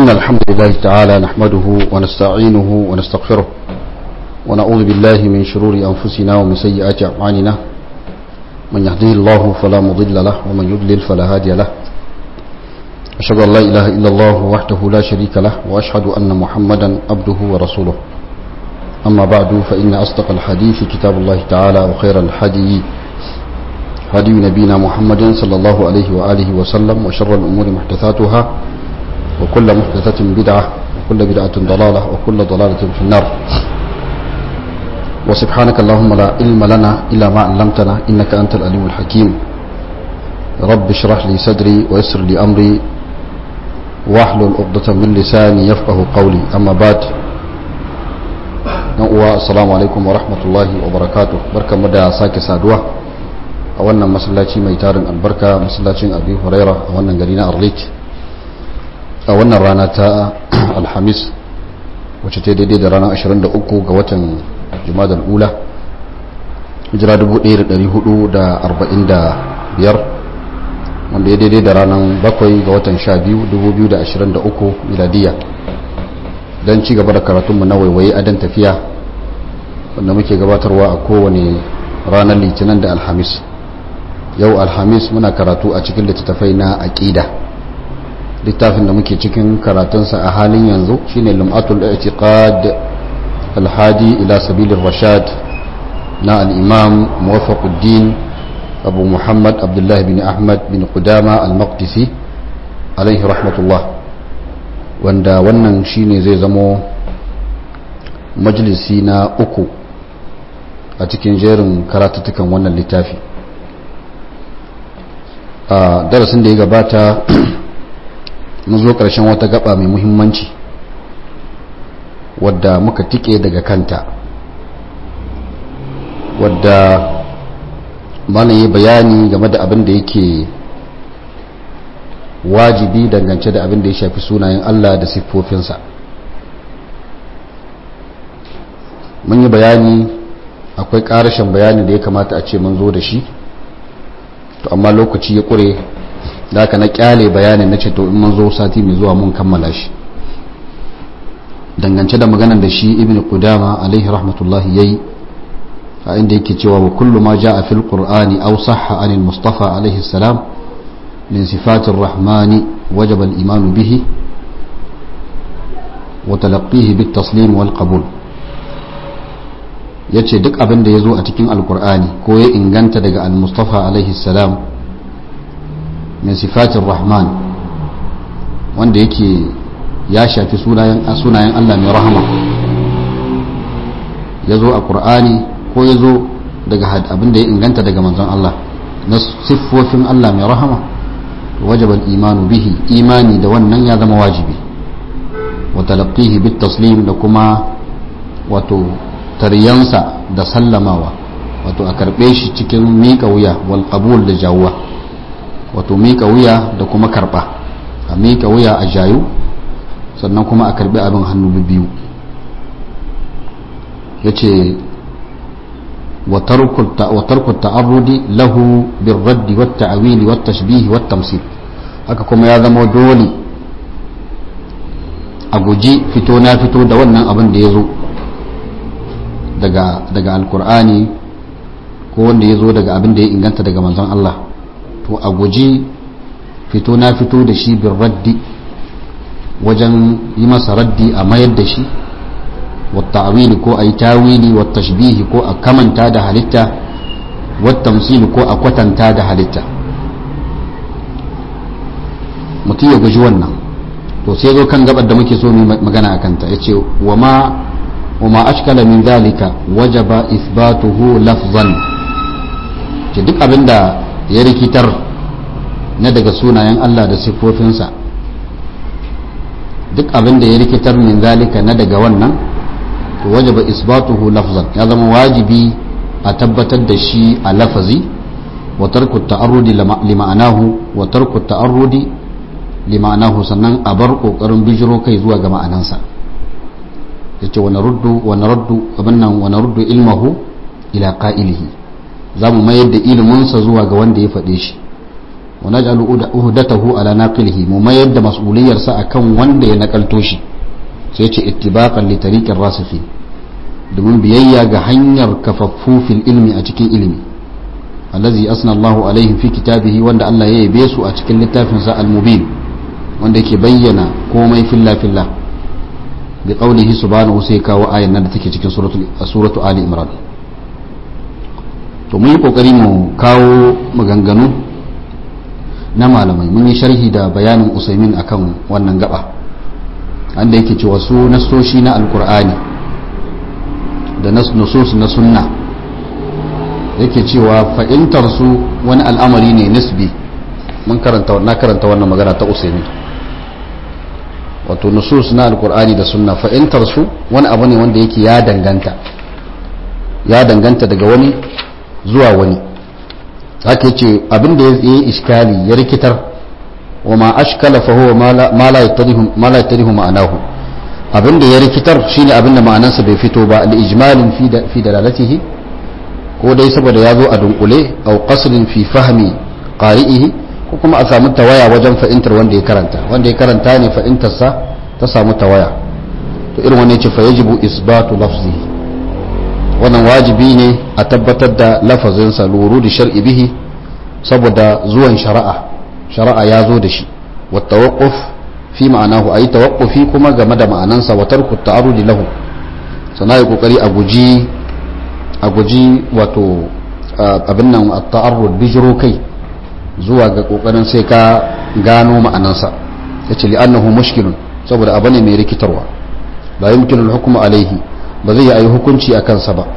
إن الحمد لله تعالى نحمده ونستعينه ونستغفره ونعوذ بالله من شرور أنفسنا ومن سيئات أعمالنا من يهديه الله فلا مضل له ومن يضلل فلا هادي له أشهد أن لا إله إلا الله وحده لا شريك له وأشهد أن محمدا عبده ورسوله أما بعد فإن أصدق الحديث كتاب الله تعالى وخير الحديث هدي نبينا محمد صلى الله عليه وآله وسلم وشر الأمور محدثاتها وكل محدثة بدعة وكل بدعة ضلالة وكل ضلالة في النار وسبحانك اللهم لا علم لنا إلا ما علمتنا إنك أنت العليم الحكيم رب اشرح لي صدري ويسر لي أمري واحلل عقدة من لساني يفقه قولي أما بعد السلام عليكم ورحمة الله وبركاته بركة مدى ساكي سادوة a wannan masallaci mai tarin albarka masallacin abi huraira a wannan gari na arlit a wannan rana ta alhamis wacce ta daidai da ranar 23 ga watan jumadal ula hijira 1445 wanda ya daidai da ranar 7 ga watan 12 2023 miladiya don ci gaba da karatunmu na waiwaye adan tafiya wanda muke gabatarwa a kowane ranar litinin da alhamis yau alhamis muna karatu a cikin littattafai na aƙida littafin da muke cikin karatunsa a halin yanzu shine lum'atul i'tiqad alhadi ila sabilir rashad na al-imam muwaffaquddin abu muhammad abdullahi bin ahmad bin qudama al-maqdisi alaihi rahmatullah wanda wannan shine zai zamo majalisi na uku a cikin jerin karatuttukan wannan littafi a darasin da ya gabata mun zo ƙarshen wata gaba mai muhimmanci wadda muka tike daga kanta wadda malam yi bayani game da abin da yake wajibi dangance da abin da ya shafi sunayen Allah da siffofinsa mun yi bayani akwai ƙarashin bayani da ya kamata a ce mun zo da shi to amma lokaci ya kure da aka na kyale bayanin na ce to in mun zo sati mai zuwa mun kammala shi dangance da maganar da shi ibn qudama alaihi rahmatullahi yayi a inda yake cewa wa kullu ma jaa fil qur'ani aw sahha anil mustafa alaihi salam min sifatir rahmani wajaba al iman bihi wa talaqqihi bit taslim wal qabul ya ce duk abin da ya zo a cikin alkur'ani ko ya inganta daga al-mustafa alaihi salam min sifatin rahman wanda yake ya shafi sunayen allah mai rahama ya zo a ƙur'ani ko ya zo daga abin da ya inganta daga manzon allah na siffofin allah mai rahama wajaban imanu bihi imani da wannan ya zama wajibi wa talaqqihi bit taslim da kuma wato taryansa da sallamawa wato a karbe shi cikin miƙa wuya wal qabul da jawuwa wato miƙa wuya da kuma karba a miƙa wuya a jayu sannan kuma a karbi abin hannu biyu yace wa tarku ta'arrudi lahu birraddi wat ta'wili wat tashbih wat tamsil haka kuma ya zama dole a guji fito na fito da wannan abin da ya zo daga daga alkur'ani ko wanda ya zo daga abin da ya inganta daga manzon Allah to a guji fito na fito da shi bin raddi wajen yi masa raddi a mayar da shi wata awili ko a yi tawili wata shbihi ko a kamanta da halitta wata tamsili ko a kwatanta da halitta mutum ya guji wannan to sai zo kan gabar da muke so mu magana a kanta ya ce wa ma وما أشكل من ذلك وجب إثباته لفظا duk abin da ya rikitar na daga sunayen Allah da siffofinsa duk abin da ya rikitar min zalika na daga wannan to wajaba isbatuhu lafzan ya zama wajibi a tabbatar da shi a lafazi wa tarku ta'arrudi li ma'anahu wa tarku ta'arrudi li ma'anahu sannan a bar kokarin bijiro kai zuwa ga ma'anansa yace wa naruddu wa naruddu abannan wa naruddu ilmahu ila qa'ilihi zamu mayar da ilimin sa zuwa ga wanda ya faɗe shi wa naj'alu uhdatahu ala naqilihi mu mayar da mas'uliyarsa akan wanda ya nakalto shi sai ce ittibaqan li tariqir rasikhin domin biyayya ga hanyar kafaffu fil ilmi a cikin ilimi allazi asna Allahu alaihim fi kitabihi wanda Allah ya yabe su a cikin littafin sa al-mubin wanda yake bayyana komai filla filla bi qawlihi subhanahu sai kawo ayan nan da take cikin suratul suratu ali imran to mun yi kokari mu kawo maganganu na malamai mun yi sharhi da bayanin usaimin akan wannan gaba wanda yake cewa su nasoshi na alkur'ani da nusus na sunna yake cewa fa'intar su wani al'amari ne nisbi mun karanta na karanta wannan magana ta usaimin wato nusus na alkur'ani da sunna fa'intar su wani abu ne wanda yake ya danganta ya danganta daga wani zuwa wani haka yace abin da ya yi iskali ya rikitar wa ma ashkala fa huwa ma la yattadihu ma la yattadihu ma'anahu abin da ya rikitar shine abin da ma'anarsa bai fito ba al ijmalin fi fi dalalatihi ko dai saboda ya zo a dunkule aw qasrin fi fahmi qari'ihi ko kuma a samu tawaya wajen fahimtar wanda ya karanta wanda ya karanta ne fahimtarsa ta samu tawaya to irin wannan yace fa yajibu isbatu lafzihi wannan wajibi ne a tabbatar da lafazinsa luru da shar'i bihi saboda zuwan shari'a shari'a ya zo da shi wa tawaqquf fi ma'anahu ayi tawaqqufi kuma game da ma'anansa wa tarku ta'arudi lahu sana yi kokari a guji a guji wato abin nan at-ta'arrud bijro kai zuwa ga kokarin sai ka gano ma'anansa yace li'annahu mushkilun saboda abane mai rikitarwa la yumkinu al-hukmu alayhi ba zai yi a yi hukunci a kansa ba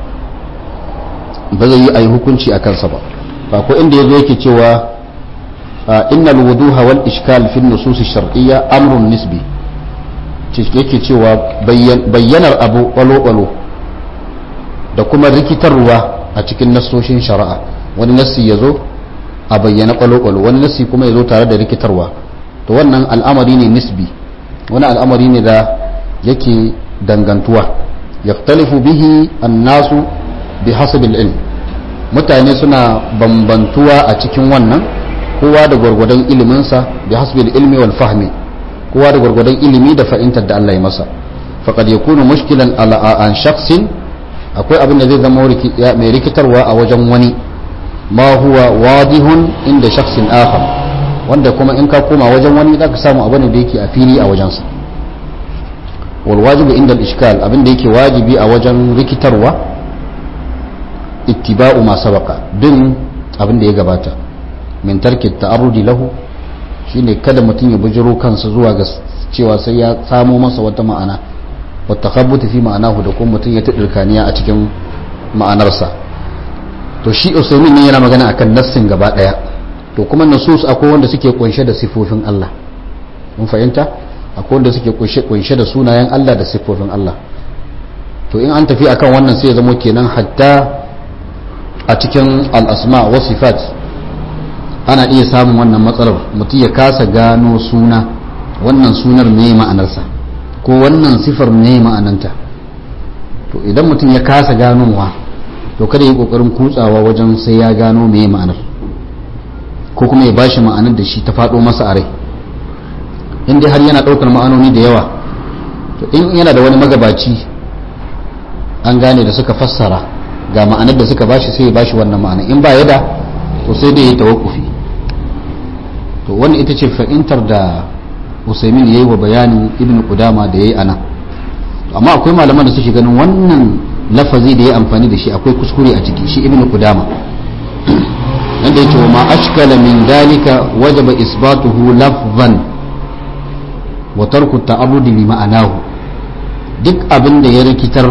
ba zai yi a yi hukunci a kansa ba ba ko inda ya zo yake cewa innal wuduha wal ishkal fi nusus shar'iyya amrun nisbi yake cewa bayyanar abu kwalo-kwalo da kuma rikitarwa a cikin nassoshin shari'a wani nassi ya zo a bayyana kwalo-kwalo wani nassi kuma ya zo tare da rikitarwa to wannan al'amari ne nisbi wani al'amari ne da yake dangantuwa yaktalifu bihi annasu bi hasabil ilm mutane suna bambantuwa a cikin wannan kowa da gwargwadon iliminsa bi hasabil ilmi wal fahmi kowa da gwargwadon ilimi da fahimtar da Allah ya masa faqad yakunu mushkilan ala an shakhsin akwai abin da zai zama mai rikitarwa a wajen wani ma huwa wadihun inda shakhsin akhar wanda kuma in ka koma wajen wani zaka samu abin da yake a fili a wajensa والواجب عند الإشكال أبن ديك واجبي أوجن ركتروا اتباع ما سبق دن أبن ديك باتا من ترك التعرض له shine kada mutum ya bujiro kansa zuwa ga cewa sai ya samo masa wata ma'ana wata kabbuta fi ma'anahu da kuma mutum ya taɗirkaniya a cikin ma'anarsa to shi usaimin ne yana magana akan nassin gaba ɗaya to kuma nasus akwai wanda suke kunshe da sifofin Allah mun fahimta akwai wanda suke kunshe da sunayen Allah da siffofin Allah to in an tafi akan wannan sai ya zama kenan hatta a cikin al'asma wa sifat ana iya samun wannan matsalar mutum ya kasa gano suna wannan sunar me ma'anarsa ko wannan sifar me ma'ananta to idan mutum ya kasa ganowa to kada yi kokarin kutsawa wajen sai ya gano me ma'anar ko kuma ya bashi ma'anar da shi ta faɗo masa a rai in dai har yana ɗaukar ma'anoni da yawa to in yana da wani magabaci an gane da suka fassara ga ma'anar da suka bashi sai ya bashi wannan ma'ana in ba ya da to sai dai ya tawakkufi to wannan ita ce fa'intar da usaimin ya yi wa bayanin ibn kudama da ya yi ana amma akwai malaman da suke ganin wannan lafazi da ya amfani da shi akwai kuskure a ciki shi ibn kudama yadda ya ce wa ma ashkala min dalika wajaba isbatuhu lafzan wa tarku ta'arrudi li ma'anahu duk abin da ya rikitar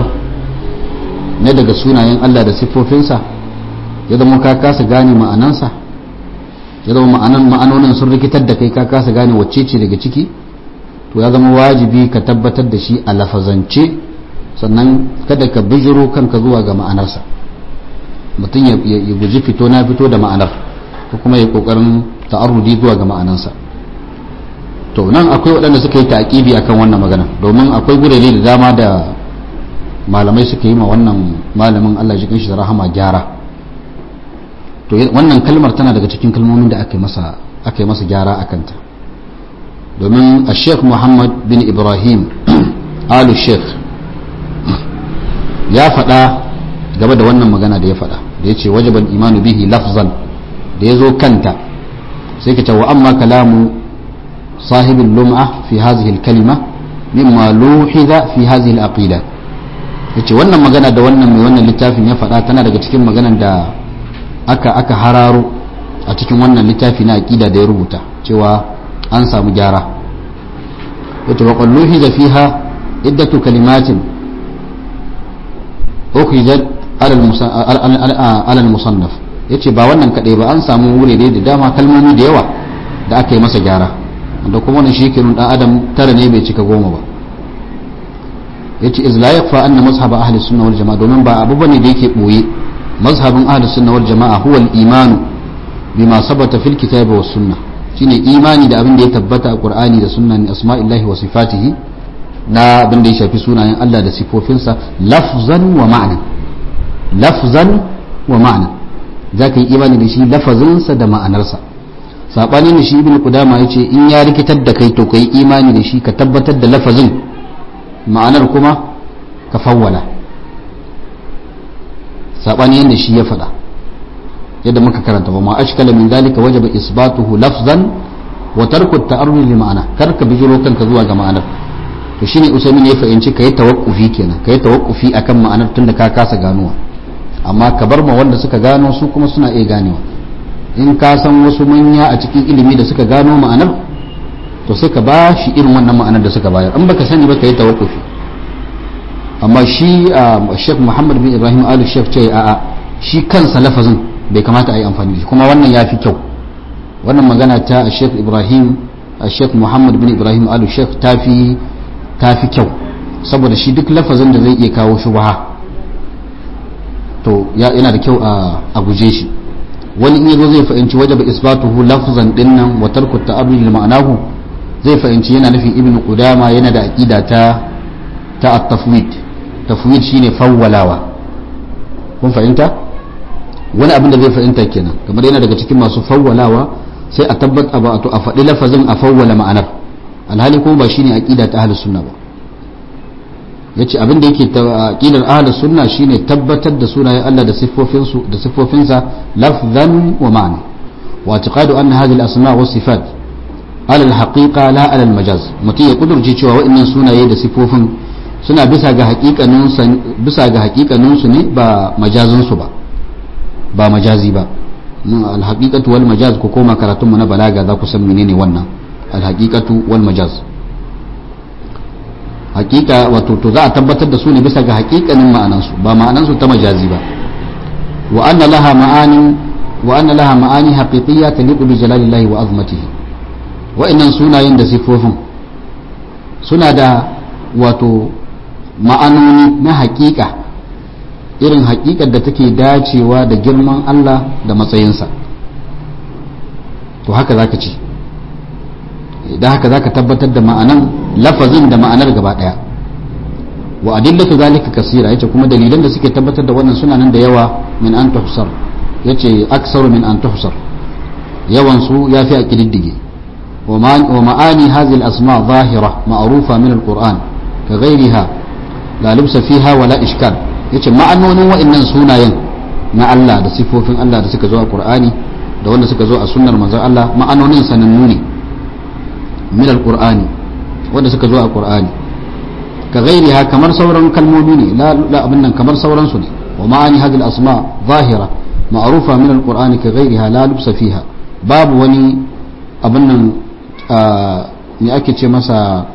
na daga sunayen Allah da siffofinsa ya zama ka kasa gane ma'anansa ya zama ma'anan ma'anonin sun rikitar da kai ka kasa gane wacce ce daga ciki to ya zama wajibi ka tabbatar da shi a lafazance sannan kada ka bijiro kanka zuwa ga ma'anarsa mutum ya guji fito na fito da ma'anar ko kuma ya kokarin ta'arrudi zuwa ga ma'anansa to nan akwai waɗanda suka yi taƙibi akan wannan magana domin akwai gurare da dama da malamai suka yi ma wannan malamin Allah jikin shi da rahama gyara to wannan kalmar tana daga cikin kalmomin da aka yi masa aka yi masa gyara a kanta domin a sheikh muhammad bin ibrahim alu sheikh ya faɗa game da wannan magana da ya faɗa da ya ce wajaban imanu bihi lafzan da ya zo kanta sai ka ce wa amma kalamu sahibin lum'a fi hazihi kalima mimma luhiza fi hazihi al-aqida yace wannan magana da wannan mai wannan littafin ya faɗa tana daga cikin maganan da aka aka hararo a cikin wannan littafi na aqida da ya rubuta cewa an samu gyara yace wa qalluhiza fiha iddatu kalimatin ukhrijat ala al-musannaf yace ba wannan kadai ba an samu wurare da dama kalmomi da yawa da aka yi masa gyara wanda kuma wannan shi dan adam tara ne bai cika goma ba yace iz la yakfa anna mazhab ahli sunna wal jamaa domin ba abu bane da yake boye mazhabin ahli sunna wal jamaa huwa al iman bima sabata fil kitab was sunna shine imani da abin da ya tabbata a qur'ani da sunna ni asma'illahi wa sifatihi na abin da ya shafi sunayen Allah da sifofinsa lafzan wa ma'na lafzan wa ma'na zaka yi imani da shi lafazinsa da ma'anarsa sabani ne shi ibnu qudama yace in ya rikitar da kai to kai imani da shi ka tabbatar da lafazin ma'anar kuma ka fawwala sabani yadda shi ya faɗa yadda muka karanta ba ma ashkala min zalika wajaba isbatuhu lafzan wa tarku at-ta'arrud li ma'ana kar ka bijiro kanka zuwa ga ma'anar to shine usaimin ya fahimci kai tawakkufi kenan kai tawakkufi akan ma'anar tunda ka kasa ganuwa amma ka bar ma wanda suka gano su kuma suna iya ganewa in ka san wasu manya a cikin ilimi da suka gano ma'anar to sai ka ba shi irin wannan ma'anar da suka bayar in baka sani ba ka yi tawakkufi amma shi Sheikh Muhammad bin Ibrahim Alu Sheikh ce a'a shi kansa lafazin bai kamata a yi amfani da shi kuma wannan ya fi kyau wannan magana ta Sheikh Ibrahim Sheikh Muhammad bin Ibrahim Alu Sheikh ta fi ta fi kyau saboda shi duk lafazin da zai iya kawo shubha to yana da kyau a guje shi wani in yazo zai fahimci wajaba isbatuhu lafzan dinnan wa tarku ta'abbud li ma'anahu zai fahimci yana nufin ibnu qudama yana da aqida ta ta at-tafwid tafwid shine fawwalawa kun fahimta wani abin da zai fahimta kenan kamar yana daga cikin masu fawwalawa sai a tabbata ba to a faɗi lafazin a fawwala ma'anar alhali kuma ba shine aqida ta ahlus sunna ba yace abin da yake aqidar ahlus sunna shine tabbatar da sunayen Allah da siffofin su da siffofinsa lafzan wa ma'ana wa i'tiqadu anna hadhihi al-asma' wa sifat ala al-haqiqa la ala al-majaz mutum ya kudurce cewa waɗannan sunaye da siffofin suna bisa ga haƙiƙanin bisa ga haƙiƙanin su ne ba majazin su ba ba majazi ba al-haqiqatu wal majaz ko koma karatun mu na balaga za ku san menene wannan al-haqiqatu wal majaz hakika wato to za a tabbatar da su ne bisa ga hakikanin ma'anansu ba ma'anansu ta majazi ba wa anna laha ma'ani wa anna laha ma'ani haqiqiyya taliqu bi jalalillahi wa azmatihi wa'annan sunayen da sifofin suna da wato ma'anoni na hakika irin hakikar da take dacewa da girman Allah da matsayinsa to haka zaka ce idan haka zaka tabbatar da ma'anan lafazin da ma'anar gaba daya wa adillatu zalika kasira yace kuma dalilan da suke tabbatar da wannan suna nan da yawa min an tuhsar yace aksaru min an tuhsar yawan su yafi a kididdige wa ma'ani hadhihi al-asma zahira ma'rufa min al-qur'an ka ghayriha la lubsa fiha wa la ishkal yace ma'anonin wa'annan sunayen na Allah da sifofin Allah da suka zo a Qur'ani da wanda suka zo a sunnar manzon Allah ma'anonin sanannu ne min al-qur'ani wanda suka zo a qur'ani ka ghairiha kamar sauran kalmomi ne la la abin nan kamar sauran su ne wa ma'ani hadhihi al-asma zahira ma'rufa min al-qur'ani ka ghairiha la lubsa fiha babu wani abin nan ne ake ce masa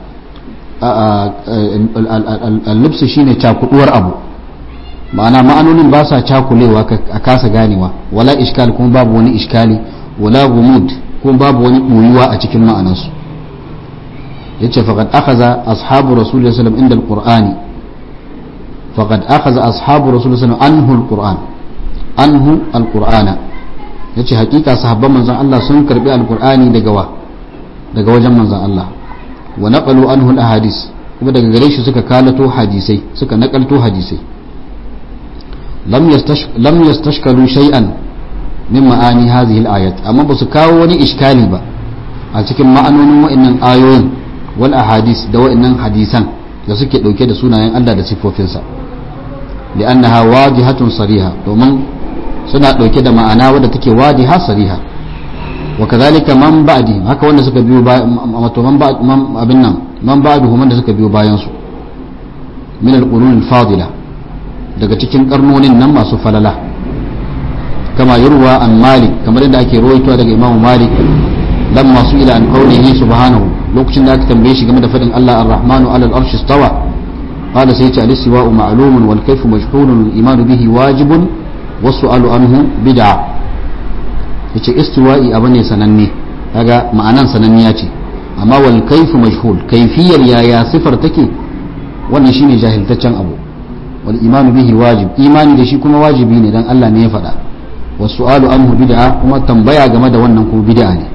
al-lubsu shine cakuduwar abu ma'ana ma'anonin ba sa cakulewa a kasa ganewa wala iskal kuma babu wani iskali wala gumud kuma babu wani boyuwa a cikin ma'anansu yace faqad akhadha ashabu rasulullahi sallallahu alaihi wasallam inda alqur'ani faqad akhadha ashabu rasulullahi sallallahu alaihi wasallam anhu alqur'an anhu alqur'ana yace hakika sahabban manzon Allah sun karbi alqur'ani daga wa daga wajen manzon Allah wa naqalu anhu alahadis kuma daga gare shi suka kalato hadisai suka nakalto hadisai lam yastash lam yastashkalu shay'an min ma'ani hadhihi al-ayat amma ba su kawo wani iskali ba a cikin ma'anonin wa'annan ayoyin wal ahadis da wa'annan hadisan da suke dauke da sunayen Allah da sifofinsa li'annaha wadihatun sariha domin suna dauke da ma'ana wadda take wadiha sariha wa kadhalika man ba'di haka wanda suka biyo wato man ba'd man abin nan man ba'duhu wanda suka biyo bayan su min al-qurun al-fadila daga cikin karnonin nan masu falala kama yurwa an malik kamar yadda ake rawaitowa daga imamu malik lamma su ila an qawlihi subhanahu lokacin da aka tambaye shi game da fadin Allah ar-rahmanu ala al-arshi istawa qala sai ce al-istiwa'u ma'lumun wal kayfu majhulun al-iman bihi wajibun wa su'alu anhu bid'a yace istiwa'i abu ne sananne kaga ma'anan sananniya ce amma wal kayfu majhul kayfiyar yaya sifar take wannan shine jahiltaccen abu wal iman bihi wajib imani da shi kuma wajibi ne dan Allah ne ya faɗa والسؤال عنه بدعة kuma tambaya game da wannan kuma bid'a ne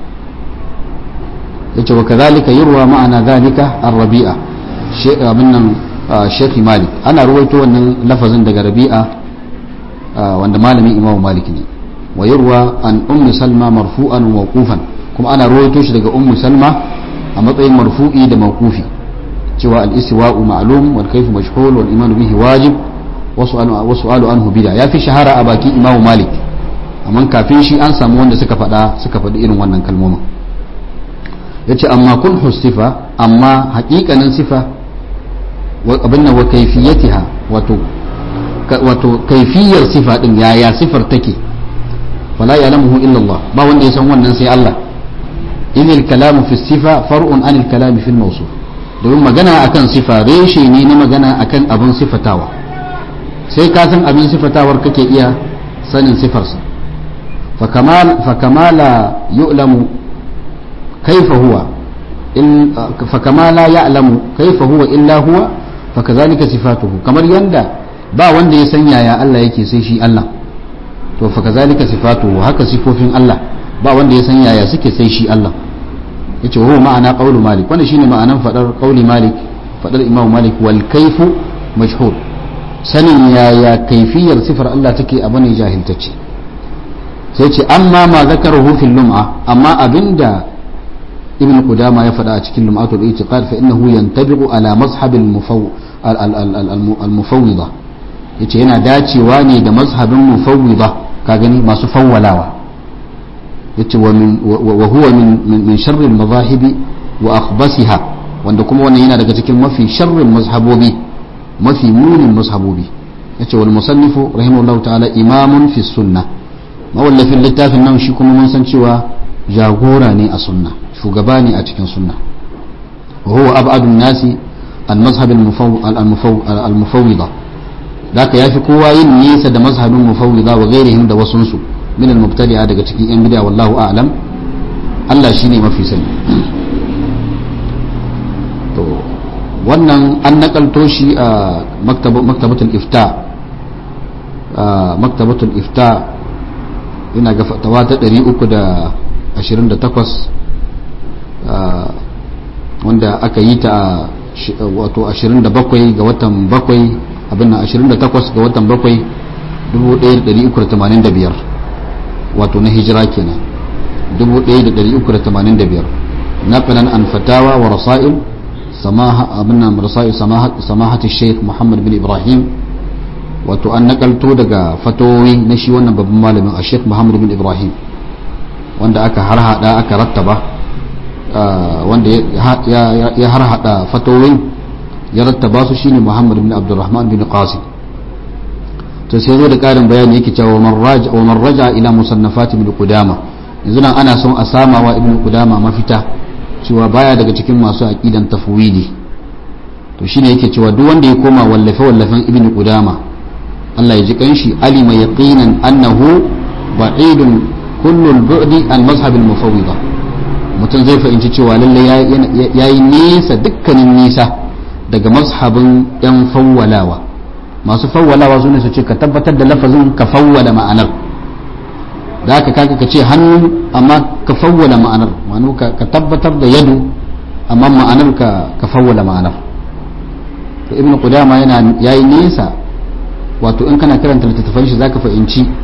yace wa kadhalika yurwa ma'ana dhalika ar-rabi'a abin nan Sheikh Malik ana ruwaito wannan lafazin daga Rabi'a wanda malamin Imam Malik ne wa yurwa an ummi Salma marfu'an wa mawqufan kuma ana ruwaito shi daga ummu Salma a matsayin marfu'i da mawqufi cewa al-istiwa'u ma'lum wal kayfu mashhul wal iman bihi wajib wa su'alu anhu bid'a ya fi shahara a baki Imam Malik amma kafin shi an samu wanda suka faɗa suka faɗi irin wannan kalmomin ya ce amma kun sifa amma haƙiƙanin sifa abin nan wa kaifiyatiha wato wato kaifiyar sifa din yaya sifar take fala ya'lamuhu illa Allah ba wanda ya san wannan sai Allah idil kalamu fi sifa far'un anil kalami fil mawsuf domin magana akan sifa reshe ne na magana akan abin sifatawa sai ka san abin sifatawar kake iya sanin sifarsa فكمال فكما لا يعلم كيف هو فكما لا يعلم كيف هو إلا هو فكذلك صفاته كما يندى با wanda ya san yaya Allah yake sai shi Allah to fa kazalika sifatu haka sifofin Allah ba wanda ya san yaya suke sai shi Allah yace huwa ma'ana qawlu malik wannan shine ma'anan fadar qawli malik fadar imam malik wal kayfu mashhur sanin yaya kaifiyar sifar Allah take abu ne jahiltacce sai ce amma ma zakarahu fil lum'a amma abinda ibn qudama ya faɗa a cikin lum'atul i'tiqad fa innahu yantabiqu ala mazhab al mufawwida yace yana dacewa ne da mazhabin mufawwida ka gani masu fawwalawa yace wa min wa huwa min min sharri al mazahibi wa akhbasiha wanda kuma wannan yana daga cikin mafi sharrin mazhabobi mafi munin mazhabobi yace wal musannifu rahimahullahu ta'ala imamun fi sunnah mawallafin littafin nan shi kuma mun san cewa jagora ne a sunna shugaba ne a cikin sunna wa huwa ab'adun nasi an mazhab al-mufawwida daka yafi kowa yin nisa da mazhabin mufawwida wa ghairihim da wasunsu min al-mubtadi'a daga cikin yan bid'a wallahu a'lam Allah shine mafi sani to wannan an nakalto shi a maktabatul ifta maktabatul ifta ina ga fatawa ta 328 wanda aka yi ta wato 27 ga watan 7 abin nan 28 ga watan 7 1385 wato na hijira kenan 1385 نقلا عن فتاوى ورسائل سماحة أبنا رسائل سماحة, سماحة الشيخ محمد بن إبراهيم wato an nakalto daga fatowi na shi wannan babban malamin a sheikh muhammad bin ibrahim wanda aka harhada aka rattaba wanda ya harhada fatowin ya rattaba su shine muhammad bin abdurrahman bin qasim to sai zo da karin bayani yake cewa man raja wa man raja ila musannafat ibn qudama yanzu nan ana son a sama wa ibn qudama mafita cewa baya daga cikin masu aqidan tafwidi to shine yake cewa duk wanda ya koma wallafe wallafen ibn qudama Allah ya ji kanshi alima yaqinan annahu ba'idun kullu al-bu'di an mazhab al-mufawwida mutum zai fahimci cewa lalle yayi nisa dukkanin nisa daga mazhabin yan fawwalawa masu fawwalawa sune su ce ka tabbatar da lafazin ka fawwala ma'anar da haka kaga ka ce hannu amma ka fawwala ma'anar ma'anu ka tabbatar da yadu amma ma'anar ka ka fawwala ma'anar to ibnu qudama yana yayi nisa wato in kana karanta littattafan shi zaka fahimci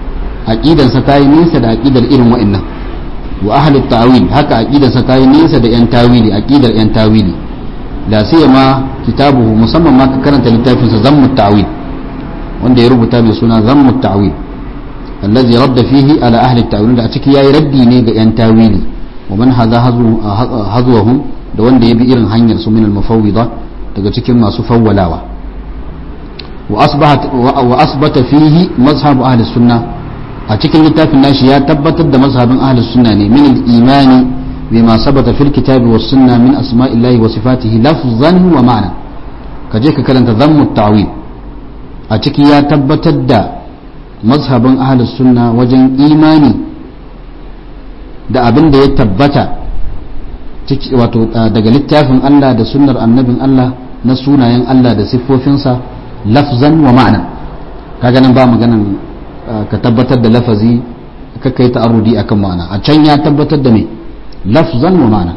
aqidansa ta yi nisa da aqidar irin wa'annan wa ahlut ta'wil haka aqidarsa ta yi nisa da yan tawili aqidar yan tawili la siyama kitabuhu musamman ma ka karanta littafinsa zammu ta'wil wanda ya rubuta mai suna zammu ta'wil allazi radda fihi ala ahli ta'wil da a ciki yayi raddi ne ga yan tawili wa man hadha hazwahum da wanda ya bi irin hanyar su min al-mufawwida daga cikin masu fawwalawa wa asbahat wa asbata fihi mazhab ahli sunnah a cikin littafin nashi ya tabbatar da mazhabin ahlus sunna ne min al-imani bima sabata fil kitabi was sunna min asma'illahi wa sifatihi lafzan wa ma'na kaje ka karanta dhammu ta'wil a ciki ya tabbatar da mazhabin ahlus sunna wajen imani da abin da ya tabbata wato daga littafin Allah da sunnar annabin Allah na sunayen Allah da siffofinsa lafzan wa ma'na kaga nan ba maganan ka tabbatar da lafazi ka kai ta'arrudi akan ma'ana a can ya tabbatar da me lafzan wa ma'ana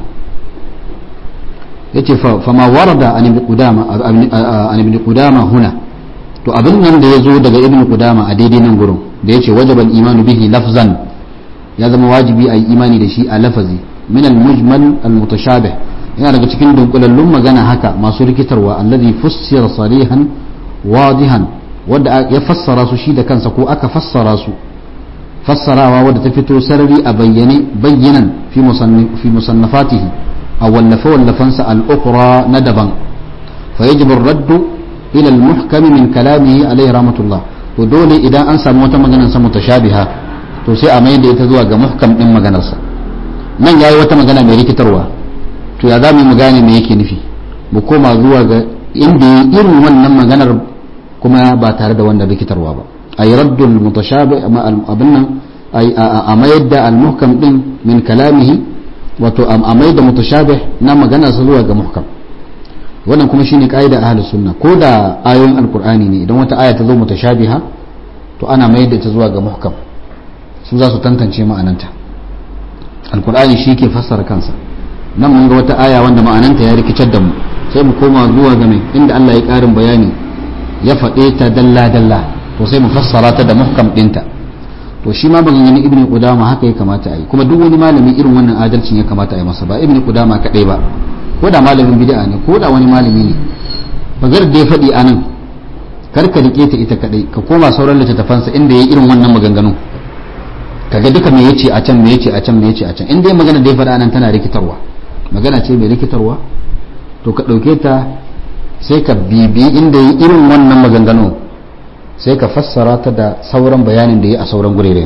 yace fa ma warada an ibn qudama an ibn qudama huna to abin nan da yazo daga ibn qudama a daidai nan gurin da yace wajaba al-iman bihi lafzan ya zama wajibi a yi imani da shi a lafazi min al-mujmal al-mutashabih yana daga cikin dunkulallun magana haka masu rikitarwa alladhi fussira salihan wadihan wadda ya fassara su shi da kansa ko aka fassara su fassarawa wadda ta fito sarari a bayyane bayyanan fi musannafatihi a wallafe wallafansa al'ukura na daban fa yajibu raddu ila al-muhkami min kalamihi alayhi rahmatullah to dole idan an samu wata maganar sa mutashabiha to sai a mai da ita zuwa ga muhkam din maganarsa nan yayi wata magana mai rikitarwa to ya zamu mu gane me yake nufi mu koma zuwa ga inda irin wannan maganar kuma ba tare da wannan rikitarwa ba a yi raddul mutashabi abin nan a mayar da al-muhkam din min kalamihi wato a mayar da mutashabi na magana su zuwa ga muhkam wannan kuma shine kaida ahlus sunna ko da ayoyin alqur'ani ne idan wata aya ta zo mutashabiha to ana mayar da ta zuwa ga muhkam su za su tantance ma'ananta alqur'ani shi ke fassara kansa nan mun ga wata aya wanda ma'ananta ya rikicar da mu sai mu koma zuwa ga mai inda Allah ya karin bayani ya faɗe ta dalla-dalla to sai mu fassara ta da muhkam ɗinta to shi ma maganganun ibn qudama haka ya kamata a yi kuma duk wani malami irin wannan adalcin ya kamata a yi masa ba ibn qudama kadai ba ko da malamin bid'a ne ko da wani malami ne bagar da ya faɗi anan kar ka rike ta ita kadai ka koma sauran littattafansa inda ya irin wannan maganganu kaga duka me yace a can me yace a can me yace a can inda ya magana da ya faɗa anan tana rikitarwa magana ce mai rikitarwa to ka ɗauke ta sai ka bibi inda yi irin wannan maganganu sai ka fassara ta da sauran bayanin da ya a sauran gurere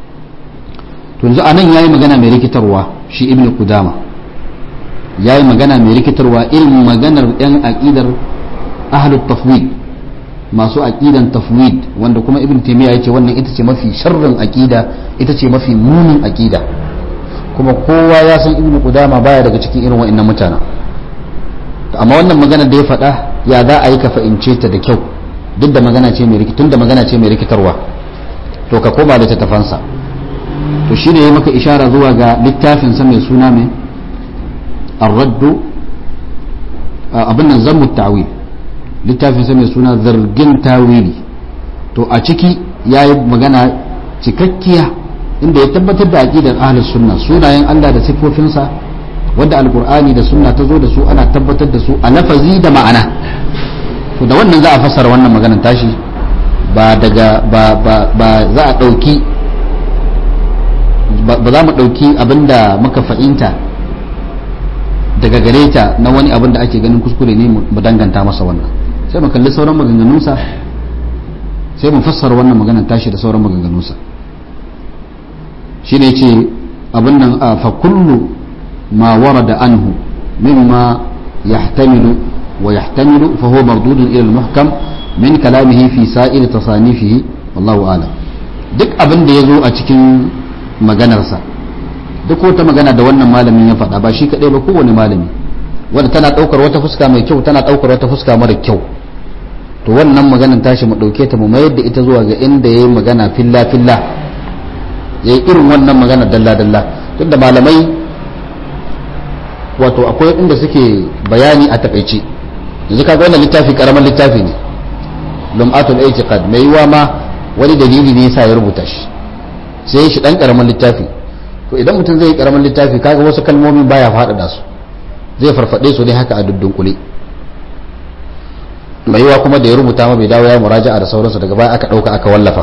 to yanzu a nan ya yi magana mai rikitarwa shi ibn kudama ya yi magana mai rikitarwa irin maganar yan aƙidar ahlut tafwid masu aƙidan tafwid wanda kuma ibn taimiyya ya ce wannan ita ce mafi sharrin aƙida ita ce mafi munin aƙida kuma kowa ya san ibn kudama baya daga cikin irin wa'annan mutanen amma wannan magana da ya faɗa ya za a yi ka fahimce ta da kyau duk da magana ce mai rikitun da magana ce mai rikitarwa to ka koma da tafansa to shi ne ya maka ishara zuwa ga littafin sa mai suna mai arraddu abin nan zammu ta'wil littafin sa mai suna zargin tawili to a ciki ya yi magana cikakkiya inda ya tabbatar da aqidar ahlus sunna sunayen Allah da siffofinsa wadda alkur'ani da sunna ta zo da su ana tabbatar da su a lafazi da ma'ana to da wannan za a fassara wannan maganar tashi ba daga ba ba ba za a dauki ba za mu dauki abinda muka fahimta daga gare ta na wani abin da ake ganin kuskure ne mu danganta masa wannan sai mu kalli sauran maganganunsa sai mu fassara wannan maganar tashi da sauran maganganunsa shine yace abin nan fa kullu ما ورد عنه مما يحتمل ويحتمل فهو مردود إلى المحكم من كلامه في سائر تصانيفه والله أعلم duk abin da ya zo a cikin maganarsa duk wata magana da wannan malamin ya faɗa ba shi kaɗai ba kowane malami wanda tana ɗaukar wata fuska mai kyau tana ɗaukar wata fuska mara kyau to wannan maganar tashi mu ɗauke ta mu mayar da ita zuwa ga inda ya yi magana filla filla ya yi irin wannan magana dalla dalla tunda malamai wato akwai inda suke bayani a takaice yanzu kaga wannan littafi karamin littafi ne lum'atul i'tiqad mai yiwa ma wani dalili ne yasa ya rubuta shi sai shi dan karamin littafi to idan mutum zai yi karamin littafi kaga wasu kalmomi baya faɗaɗa su zai farfade su ne haka a dudunkule mai yiwa kuma da ya rubuta ma bai dawo ya muraja'a da sauransu daga baya aka ɗauka aka wallafa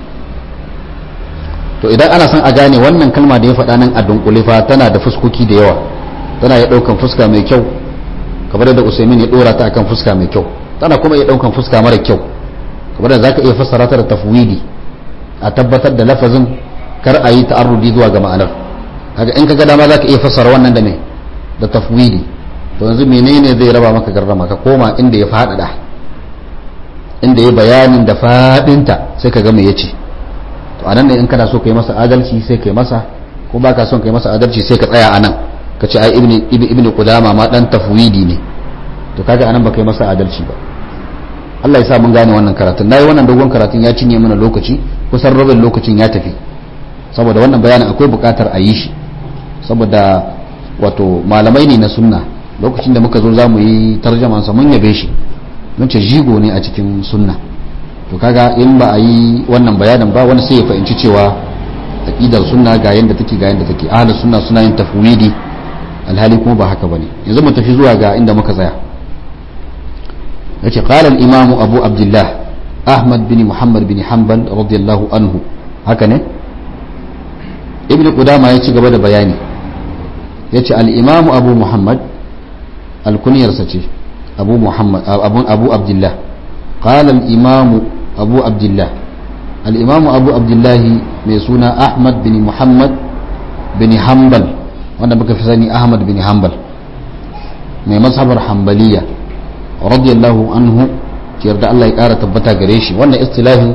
to idan ana son a gane wannan kalma da ya faɗa nan a dunkule fa tana da fuskoki da yawa tana ya ɗaukan fuska mai kyau kamar da usaimin ya ɗora ta akan fuska mai kyau tana kuma ya ɗaukan fuska mara kyau kamar da zaka iya fassara ta da tafwidi a tabbatar da lafazin kar a yi ta'arrudi zuwa ga ma'anar kaga in kaga dama zaka iya fassara wannan da me da tafwidi to yanzu menene zai raba maka garrama ka koma inda ya faɗaɗa inda ya bayanin da faɗinta sai ka ga me yace to anan ne in kana so kai masa adalci sai kai masa ko baka son kai masa adalci sai ka tsaya anan ka ce ai ibni ibni qudama ma dan tafwidi ne to kaga anan baka yi masa adalci ba Allah ya sa mun gane wannan karatun nayi wannan dogon karatun ya cinye mana lokaci kusan rabin lokacin ya tafi saboda wannan bayanin akwai bukatar a yi shi saboda wato malamai ne na sunna lokacin da muka zo za mu yi tarjamansa mun yabe shi mun ce jigo ne a cikin sunna to kaga in ba a yi wannan bayanin ba wani sai ya fahimci cewa aqidar sunna ga yanda take ga yanda take ahlus sunna suna yin tafwidi alhali kuma ba haka bane yanzu mu tafi zuwa ga inda muka tsaya yace qala al-imam abu abdullah ahmad bin muhammad bin hanbal radiyallahu anhu haka ne ibn qudama ya ci gaba da bayani yace al-imam abu muhammad al-kunyarsa ce abu muhammad abu abu abdullah qala al-imam abu abdullah al-imam abu abdullah mai suna ahmad bin muhammad bin hanbal wanda muka fi sani ahmad bin hanbal mai mazhabar hanbaliya radiyallahu anhu yarda Allah ya kara tabbata gare shi wannan istilahin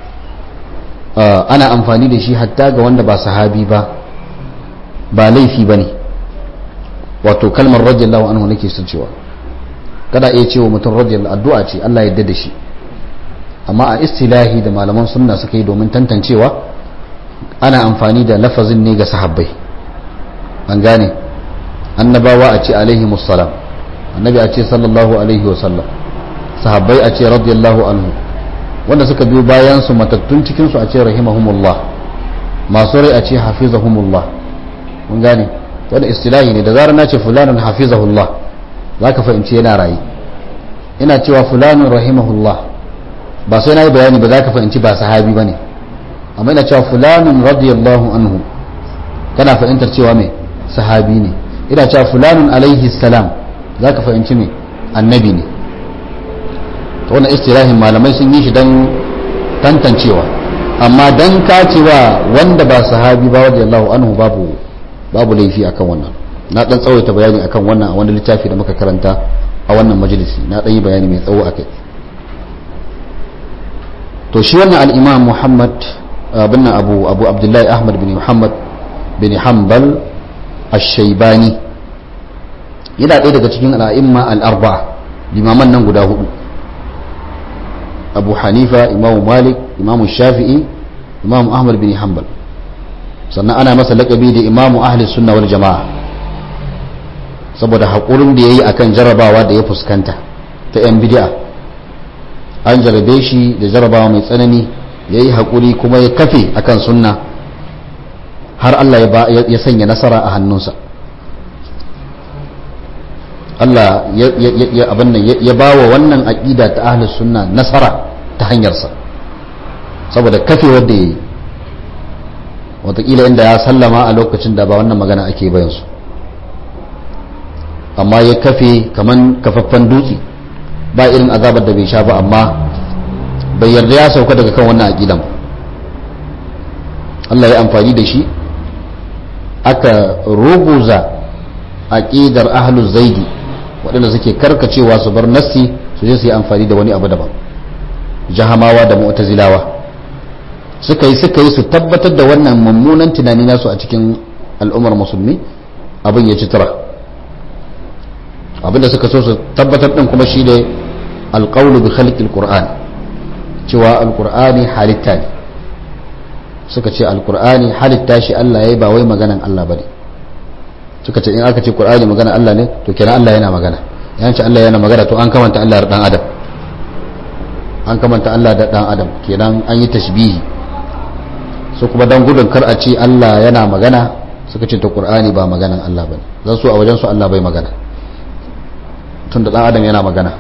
ana amfani da shi hatta ga wanda ba sahabi ba ba laifi bane wato kalmar radiyallahu anhu nake son cewa kada iya cewa mutum radiyallahu addu'a ce Allah ya yarda da shi amma a istilahi da malaman sunna suka yi domin tantancewa ana amfani da lafazin ne ga sahabbai an gane annabawa a ce alaihi musallam annabi a ce sallallahu alaihi wasallam sahabbai a ce radiyallahu anhu wanda suka biyo bayan su matattun cikin su a ce rahimahumullah masu rai a ce hafizahumullah mun gane wanda istilahi ne da zarar na ce fulanin hafizahullah za ka fahimci yana rayu ina cewa fulanin rahimahullah ba sai na yi bayani ba za ka fahimci ba sahabi ba ne amma ina cewa fulanin radiyallahu anhu kana fahimtar cewa mai sahabi ne ina cewa fulanin alaihi salam za ka fahimci mai annabi ne ta wannan istirahin malamai sun yi shi don tantancewa amma don kacewa wanda ba sahabi ba radiyallahu anhu babu babu laifi akan wannan na dan tsawaita bayani akan wannan a wani littafi da muka karanta a wannan majalisi na dan yi bayani mai tsawo akai to shi wannan al-imam Muhammad bin Abu Abu Abdullahi Ahmad bin Muhammad bin Hanbal ash-Shaybani yana ɗaya daga cikin al'imma al-arba'a limaman nan guda hudu Abu Hanifa Imam Malik Imam Shafi'i Imam Ahmad bin Hanbal sannan ana masa laƙabi da Imam Ahli Sunna wal Jama'a saboda haƙurin da yayi akan jarabawa da ya fuskanta ta 'yan bid'a an jarabe shi da jarabawa mai tsanani ya yi haƙuri kuma ya kafe akan sunna har Allah ya sanya nasara a hannunsa Allah ya ba wa wannan aƙida ta ahlus sunna nasara ta hanyarsa saboda kafe wadda ya yi watakila inda ya sallama a lokacin da ba wannan magana ake bayansu amma ya kafe kaman kafaffen dutse ba irin azabar da bai sha ba amma bai yarda ya sauka daga kan wannan aqidan Allah ya amfani da shi aka ruguza aqidar ahluz zaidi waɗanda suke karkacewa su bar nassi su je su yi amfani da wani abu daban jahamawa da mu'tazilawa suka yi suka yi su tabbatar da wannan mummunan tunani nasu a cikin al'ummar musulmi abin ya ci tura abinda suka so su tabbatar din kuma shi ne alƙaunu bi khalqil qur'an cewa alqur'ani halitta ne suka ce alqur'ani halitta shi Allah yayi ba wai maganan Allah bane suka ce in aka ce qur'ani maganan Allah ne to kenan Allah yana magana yan ce Allah yana magana to an kamanta Allah da dan adam an kamanta Allah da dan adam kenan an yi tashbihi su kuma don gudun kar a ce Allah yana magana suka ce ta Qur'ani ba maganan Allah bane zan so a wajen su Allah bai magana tun da dan adam yana magana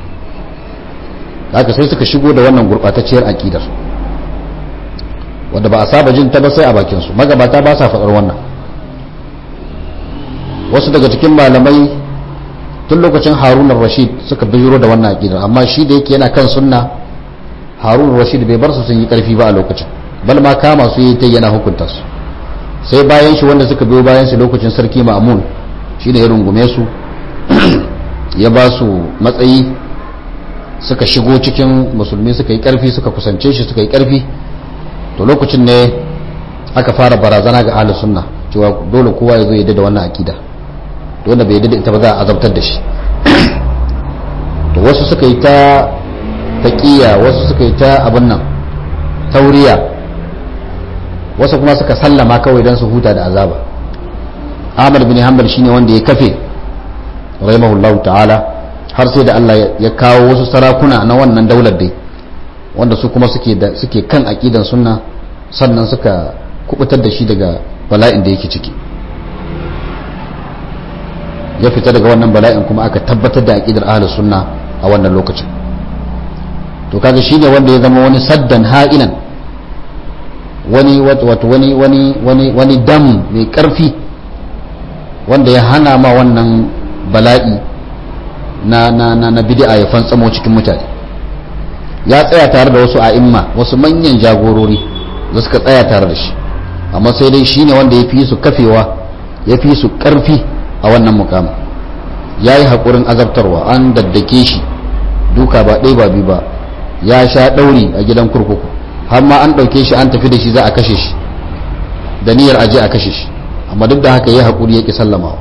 haka sai suka shigo da wannan gurbatacciyar aqidar wanda ba a saba jin ta ba sai a bakin su magabata ba sa faɗar wannan wasu daga cikin malamai tun lokacin Harun rashid suka bijiro da wannan aqidar amma shi da yake yana kan sunna Harun rashid bai bar su sun yi karfi ba a lokacin bal ma kama su yi ta yana hukunta su sai bayan shi wanda suka biyo bayan shi lokacin sarki ma'amun shi ne ya rungume su ya ba su matsayi suka shigo cikin musulmi suka yi karfi suka kusance shi suka yi karfi to lokacin ne aka fara barazana ga ahlus sunna cewa dole kowa ya zo ya da wannan akida dole bai da ita ba za a azabtar da shi to wasu suka yi ta taqiya wasu suka yi ta abin nan tauriya wasu kuma suka sallama kawai don su huta da azaba ahmad bin hanbal shine wanda ya kafe rahimahullahu ta'ala har sai da Allah ya kawo wasu sarakuna na wannan daular dai wanda su kuma suke da suke kan aqidan sunna sannan suka kubutar da shi daga bala'in da yake ciki ya fita daga wannan bala'in kuma aka tabbatar da aqidar ahlus sunna a wannan lokacin to kaga shine wanda ya zama wani saddan ha'inan wani wato wani wani wani wani dam mai karfi wanda ya hana ma wannan bala'i na na na, na bid'a ya fantsamo cikin mutane ya tsaya tare da wasu a'imma wasu manyan jagorori da suka tsaya tare da shi amma sai dai shine wanda ya fi su kafewa ya fi su karfi a wannan mukamin ya yi haƙurin azabtarwa an daddake shi duka ba ɗaya ba biyu ba ya sha ɗauri a gidan kurkuku har ma an ɗauke shi an tafi da shi za a kashe shi da niyyar aje a kashe shi amma duk da haka ya haƙuri ya ƙi sallamawa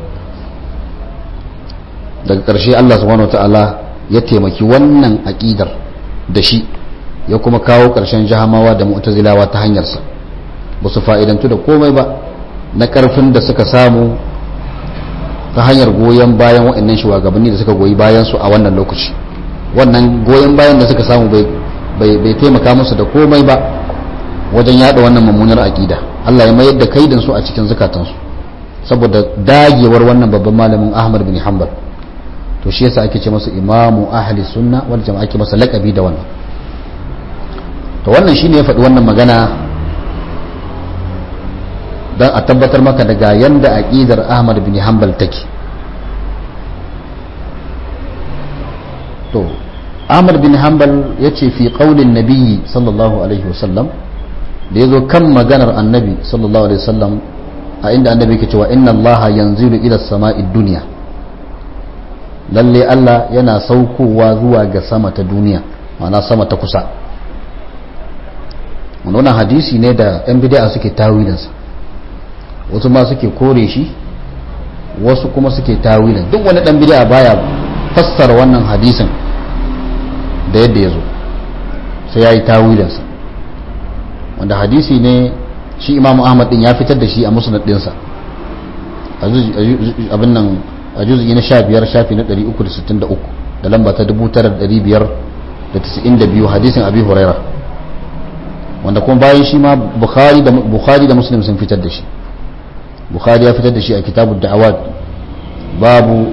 daga ƙarshe Allah subhanahu ta'ala ya taimaki wannan aƙidar da shi ya kuma kawo ƙarshen jahamawa da mu'tazilawa ta hanyarsa ba su fa'idantu da komai ba na ƙarfin da suka samu ta hanyar goyon bayan waɗannan shugabanni da suka goyi bayan su a wannan lokaci wannan goyon bayan da suka samu bai bai taimaka musu da komai ba wajen yada wannan mummunar aƙida Allah ya mayar da kaidin su a cikin zukatansu saboda dagewar wannan babban malamin Ahmad bin Hanbal to shi yasa ake ce masa imamu ahli sunna wal jama'a ake masa laqabi da wannan to wannan shine ya faɗi wannan magana dan a tabbatar maka daga yanda aqidar Ahmad bin Hanbal take to Ahmad bin Hanbal ya ce fi ƙaunin nabiyyi sallallahu alaihi wasallam da ya zo kan maganar annabi sallallahu alaihi wasallam a inda annabi ke cewa inna allaha yanzilu ila sama'i duniya lalle Allah yana saukowa zuwa ga sama ta duniya ma'ana sama ta kusa wannan hadisi ne da yan bid'a suke tawilinsa wasu ma suke kore shi wasu kuma suke tawilin duk wani dan bid'a baya fassara wannan hadisin da yadda ya zo sai ya yi tawilinsa wanda hadisi ne shi imamu ahmad din ya fitar da shi a musnad dinsa abin nan a juzi na sha biyar shafi na 363 da lamba ta 9592 hadisin abi huraira wanda kuma bayan shi ma bukhari da muslim sun fitar da shi bukhari ya fitar da shi a kitabu da'awat babu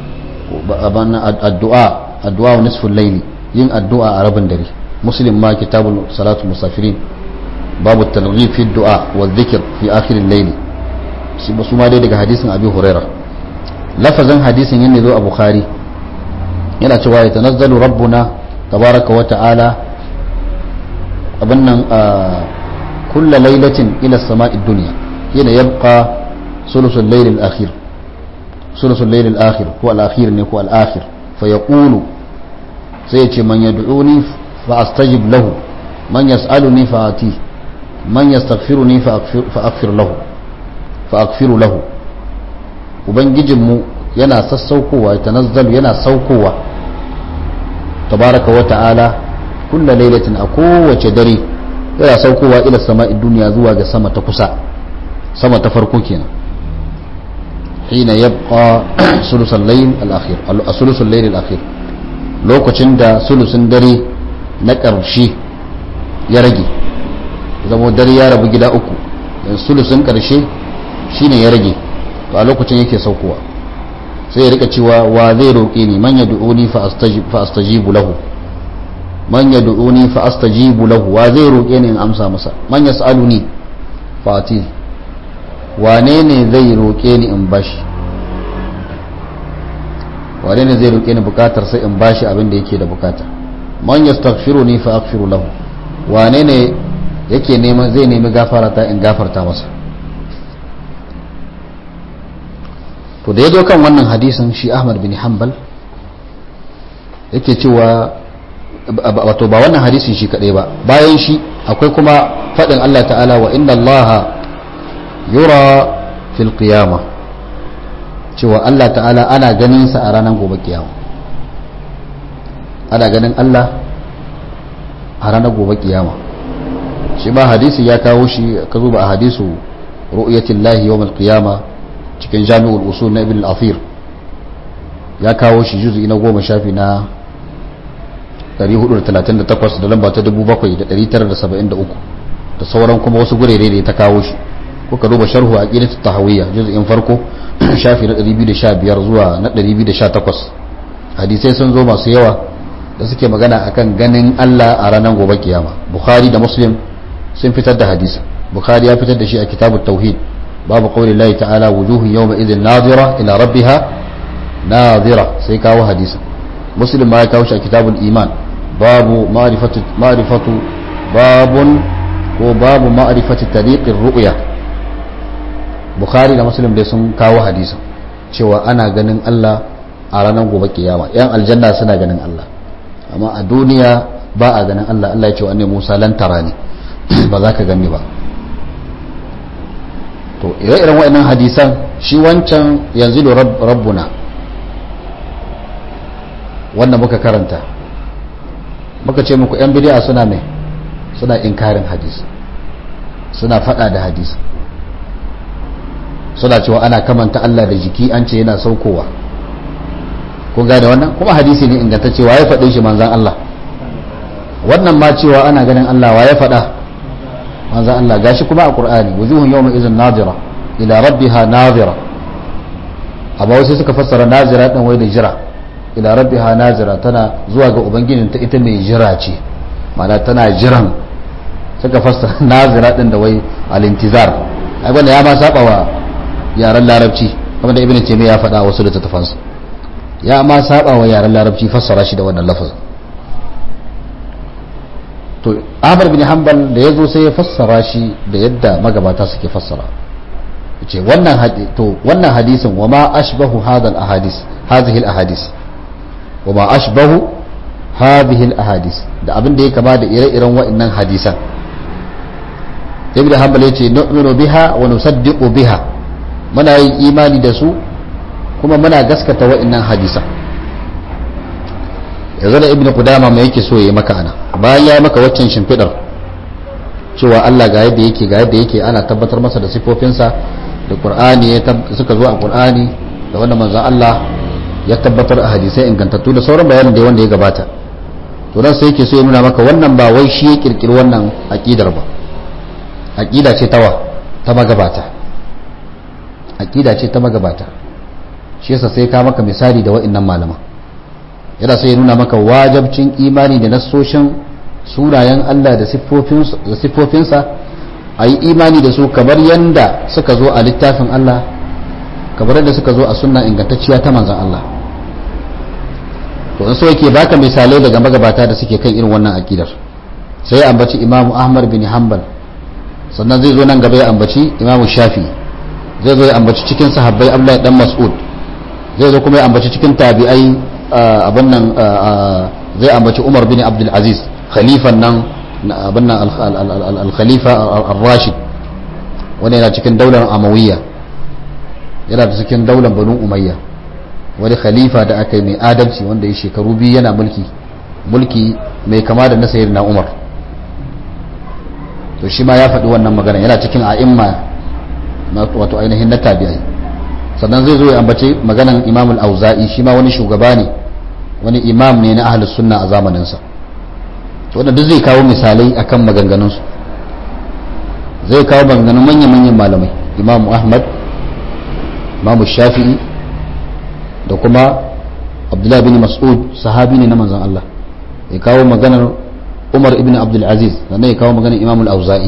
addu'a addu'a wa nisful layli yin addu'a a rabin dare muslim ma kitabul salatu musafirin babu targhib fi du'a wa dhikr fi akhir al-layl shi ba su ma dai daga hadisin abi huraira lafazin hadisin yana zo a bukhari yana cewa ya tanazzalu rabbuna tabaraka wa ta'ala abin nan kulla lailatin ila sama'i dunya yana yabqa sulusul layl al-akhir sulusul layl al-akhir ko al-akhir ne ko al-akhir fa yaqulu sai ce man yad'uni fa astajib lahu man yas'aluni fa ati man yastaghfiruni fa aghfir lahu fa aghfiru lahu ubangijinmu yana sassaukowa tanazzalu yana saukowa tabaraka wa ta'ala kulla lailatin a kowace dare yana saukowa ila sama'i duniya zuwa ga sama ta kusa sama ta farko kenan hina yabqa sulusul layl al-akhir sulusul layl al-akhir lokacin da sulusun dare na ƙarshe ya rage zama dare ya rabu gida uku sulusun karshe shine ya rage to a lokacin yake saukowa sai ya rika cewa wa zai roƙe ni man yad'uni fa astajibu lahu man yad'uni fa astajibu lahu wa zai roƙe ni in amsa masa man yas'aluni fa ati wane ne zai roƙe ni in bashi wane ne zai roƙe ni bukatar sai in bashi abin da yake da bukata man yastaghfiruni fa aghfiru lahu wane ne yake neman zai nemi gafara ta in gafarta masa to da ya zo kan wannan hadisin shi Ahmad bin Hanbal yake cewa wato ba wannan hadisin shi kadai ba bayan shi akwai kuma faɗin Allah ta'ala wa inna Allah yura fil qiyama cewa Allah ta'ala ana ganin sa a ranar gobe kiyama ana ganin Allah a ranar gobe kiyama shi ma hadisi ya kawo shi ka zuba a hadisu ru'yatillahi yawmal qiyama cikin jami'ul usul na ibn al-afir ya kawo shi juzu'i na goma shafi na 438 da lamba ta 7973 da sauran kuma wasu gurere da ta kawo shi kuka duba sharhu a ƙidatu tahawiyya juzu'in farko shafi na 215 zuwa na 218 hadisai sun zo masu yawa da suke magana akan ganin Allah a ranar gobe kiyama bukhari da muslim sun fitar da hadisi bukhari ya fitar da shi a kitabut tauhid babu qawli Allah ta'ala wujuhun yawma idhin nadira ila rabbiha nadira sai kawo hadisi muslim ma ya kawo shi a kitabul iman babu ma'rifatu ma'rifatu babun ko babu ma'rifati tariqir ru'ya bukhari da muslim dai sun kawo hadisi cewa ana ganin Allah a ranar gobe kiyama yan aljanna suna ganin Allah amma a duniya ba a ganin Allah Allah ya ce wa annabi Musa lan tarani ba za ka gani ba to ire-iren waɗannan hadisan shi wancan yanzu rabbuna wannan muka karanta muka ce muku 'yan bidiya suna mai suna inkarin hadisi suna fada da hadisi suna cewa ana kamanta Allah da jiki an ce yana saukowa kun gane wannan kuma hadisi ne ingantacce wa ya faɗe shi manzan Allah wannan ma cewa ana ganin Allah wa ya faɗa manzan Allah gashi kuma a Qur'ani wujuhun yawma izin nadira ila rabbiha nadira amma wasu suka fassara nazira din wai da jira ila rabbiha nazira tana zuwa ga ubangijin ta ita mai jira ce ma'ana tana jiran suka fassara nazira din da wai al-intizar ai wanda ya ma saba wa yaren larabci kamar da ibnu taymiya ya faɗa wasu littattafansa ya ma saba wa yaren larabci fassara shi da wannan lafazin to Ahmad bin Hanbal da yazo sai ya fassara shi da yadda magabata suke fassara ce wannan to wannan hadisin wa ma ashbahu hadha al-ahadis hadhihi al-ahadis wa ma ashbahu hadhihi al-ahadis da abin da ya kama da ire-iren wa'annan hadisan ibn hanbal yace nu'minu biha wa nusaddiqu biha muna yin imani da su kuma muna gaskata wa'annan hadisan yanzu da ibn qudama mai yake so yayi maka ana bayan ya maka waccan shimfidar cewa Allah ga yadda yake ga yadda yake ana tabbatar masa da sifofinsa da qur'ani suka zo a qur'ani da wannan manzon Allah ya tabbatar a hadisai ingantattu da sauran bayanin da wanda ya gabata to dan sai yake so ya nuna maka wannan ba wai shi ya kirkiri wannan aqidar ba aqida ce tawa ta magabata aqida ce ta magabata shi yasa sai ka maka misali da wa'annan malaman yana sai ya nuna maka wajabcin imani da nassoshin sunayen Allah da siffofinsa a yi imani da su kamar yadda suka zo a littafin Allah kamar yadda suka zo a sunna ingantacciya ta manzan Allah to in so yake baka misalai daga magabata da suke kan irin wannan akidar sai ya ambaci imamu ahmad bin hanbal sannan zai zo nan gaba ya ambaci imamu shafi zai zo ya ambaci cikin sahabbai abdullahi dan mas'ud zai zo kuma ya ambaci cikin tabi'ai abin nan zai ambaci umar bin abdul aziz khalifan nan abin nan al-khalifa al-rashid wani yana cikin daular amawiyya yana da cikin daular banu umayya wani khalifa da aka yi mai adalci wanda ya shekaru biyu yana mulki mulki mai kama da na na umar to shi ma ya faɗi wannan magana yana cikin a'imma wato ainihin na tabi'ai sannan zai zo ya ambace maganan imam al-auza'i shi ma wani shugaba ne wani imam ne na ahlus sunna a zamaninsa wanda duk zai kawo misalai akan maganganunsu zai kawo maganganun manya-manyan malamai imamu ahmad imamu shafi'i da kuma abdullahi bin mas'ud sahabi ne na manzan Allah ya kawo maganar umar ibn abdulaziz sannan ya kawo maganar imamul auza'i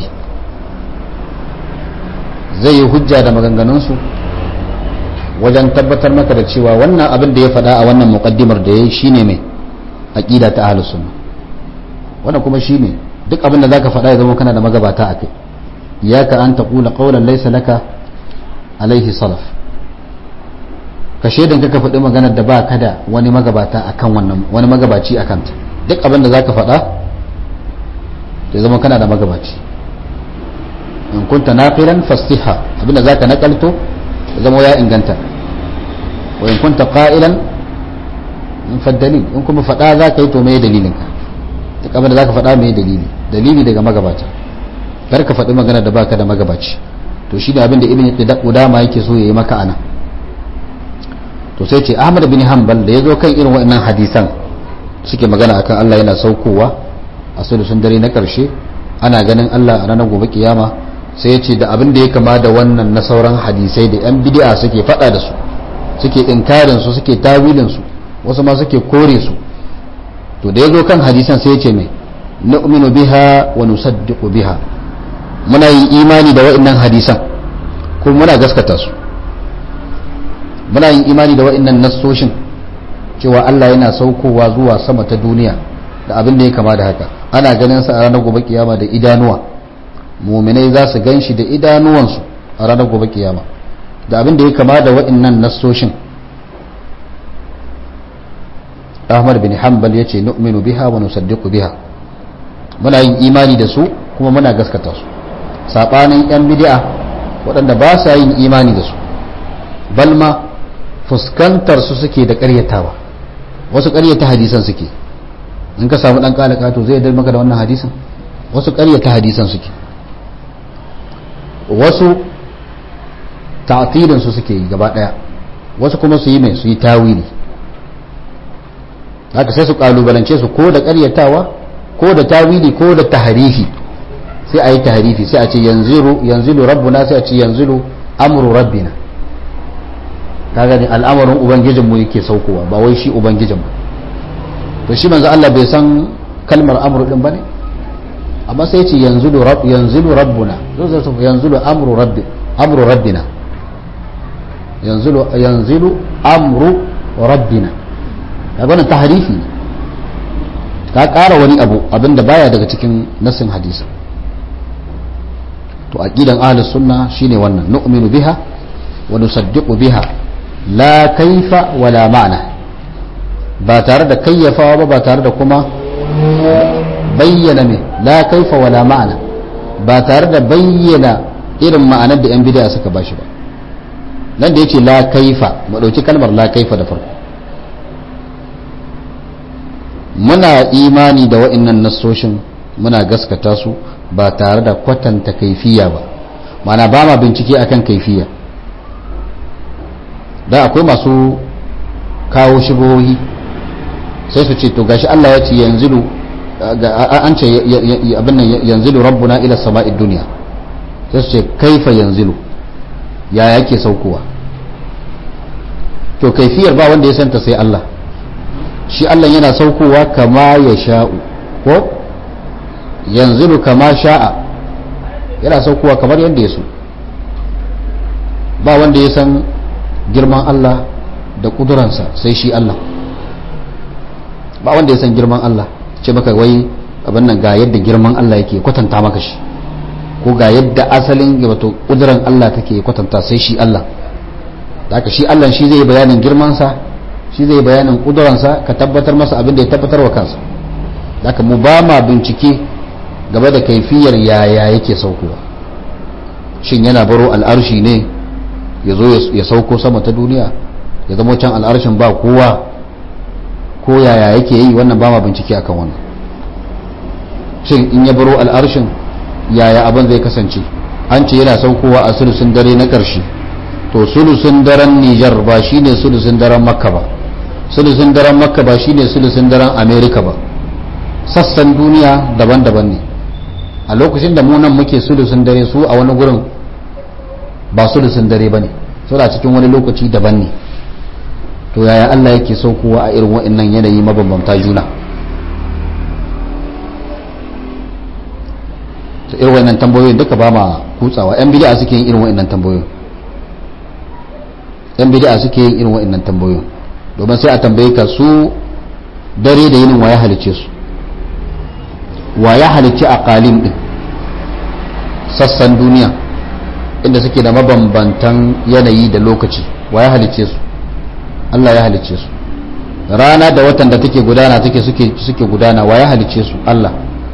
zai yi hujja da maganganunsu wajen tabbatar maka da cewa wannan abin da ya faɗa a wannan muƙaddimar da ya yi shine mai aƙida ta ahlus sunna wannan kuma shine duk abin da zaka faɗa ya zama kana da magabata a kai iyaka an taqula qawlan laysa laka alaihi salaf ka shaidan ka faɗi maganar da ba ka da wani magabata akan wannan wani magabaci akan ta duk abin da zaka faɗa ya zama kana da magabaci in kunta naqilan fastiha abin da zaka nakalto ya zama ya inganta wa in kunta qa'ilan in faddalil in kuma faɗa zaka yi to me dalilin ka duk abin da zaka faɗa me dalili dalili daga magabata kar ka faɗi magana da baka da magabaci to shi ne abin da ibn qudama yake so yayi maka ana to sai ce ahmad bin hanbal da yazo kan irin waɗannan hadisan suke magana akan Allah yana saukowa a sulusun dare na karshe ana ganin Allah a ranar gobe kiyama sai ya ce da abin da ya kama da wannan na sauran hadisai da yan bid'a suke faɗa da su suke inkarin su suke tawilin su wasu ma suke kore su to da yazo kan hadisan sai ya ce mai nu'minu biha wa nusaddiqu biha muna yin imani da wa'annan hadisan kuma muna gaskata su muna yin imani da wa'annan nassoshin cewa Allah yana saukowa zuwa sama ta duniya da abin da ya kama da haka ana ganin sa a ranar gobe kiyama da idanuwa muminai za su gan shi da idanuwansu a ranar gobe kiyama da abin da ya kama da wa'annan nassoshin Ahmad bin Hanbal yace nu'minu biha wa nusaddiqu biha muna yin imani da su kuma muna gaskata su saɓanin 'yan bidi'a waɗanda ba sa yin imani da su balma fuskantar su suke da ƙaryatawa wasu ƙaryata hadisan suke in ka samu ɗan ƙalaka to zai maka da wannan hadisan wasu ƙaryata hadisan suke wasu ta'atilin su suke yi gaba ɗaya wasu kuma su yi mai su yi tawili haka sai su ƙalubalance su ko da ƙaryatawa ko da tawili ko da taharifi sai a yi taharifi sai a ce yanzilu rabbuna sai a ce yanzilu amru rabbina kaga ne al'amarin ubangijin mu yake saukowa ba wai shi ubangijin mu to shi manzo Allah bai san kalmar amru din bane amma sai ya ce yanzilu rabb yanzilu rabbuna zo zai tafi yanzilu amru rabbi amru rabbina yanzilu yanzilu amru rabbina kaga wannan tahrifi ka ƙara wani abu abinda baya daga cikin nasin hadisi to aqidan ahlus sunna shine wannan nu'minu biha wa nusaddiqu biha la kaifa wala ma'na ba tare da kayyafawa ba ba tare da kuma bayyana me la kaifa wala ma'na ba tare da bayyana irin ma'anar da yan bid'a suka bashi ba nan da yace la kaifa mu dauki kalmar la kaifa da farko muna imani da wa'annan nassoshin muna gaskata su ba tare da kwatanta kaifiya ba mana ba ma bincike akan kaifiya da akwai masu kawo shigohi sai su ce to gashi Allah ya ce yanzilu an ce abin nan yanzilu rabbuna ila sama'id duniya sai su ce kaifa yanzilu ya yake saukowa to kaifiyar ba wanda ya santa sai Allah shi Allah yana saukowa kama ya sha'u ko yanzilu kama sha'a yana saukowa kamar yadda ya so ba wanda ya san girman Allah da kuduransa sai shi Allah ba wanda ya san girman Allah ce maka wai abin nan ga yadda girman Allah yake kwatanta maka shi ko ga yadda asalin wato kuduran Allah take kwatanta sai shi Allah da haka shi Allah shi zai bayanin girmansa shi zai bayanin kuduransa ka tabbatar masa abin da ya tabbatar wa kansa da haka mu ba ma bincike gaba da kaifiyar yaya yake saukowa shin yana baro al'arshi ne ya zo ya sauko sama ta duniya ya zama can al'arshin ba kowa ko yaya yake yi wannan ba ma bincike akan wannan shin in ya baro al'arshin yaya abin zai kasance an ce yana saukowa a sulusun dare na ƙarshe to sulusun daren nijar ba shine sulusun daren makka ba sulusun daren makka ba shine sulusun daren amerika ba sassan duniya daban-daban ne a lokacin da mu nan muke sulusun dare su a wani gurin ba sulusun dare bane suna cikin wani lokaci daban ne to yaya Allah yake saukowa a irin wa'annan yanayi mabambanta juna to irin wa'annan tambayoyin duka ba ma kutsawa yan bid'a suke yin irin wa'annan tambayoyin yan bid'a suke yin irin wa'annan tambayoyin domin sai a tambaye ka su dare da yinin waya halice su waya halice a kalin din sassan duniya inda suke da mabambantan yanayi da lokaci waya halice su Allah ya halice su rana da watan da take gudana take suke suke gudana waya halice su Allah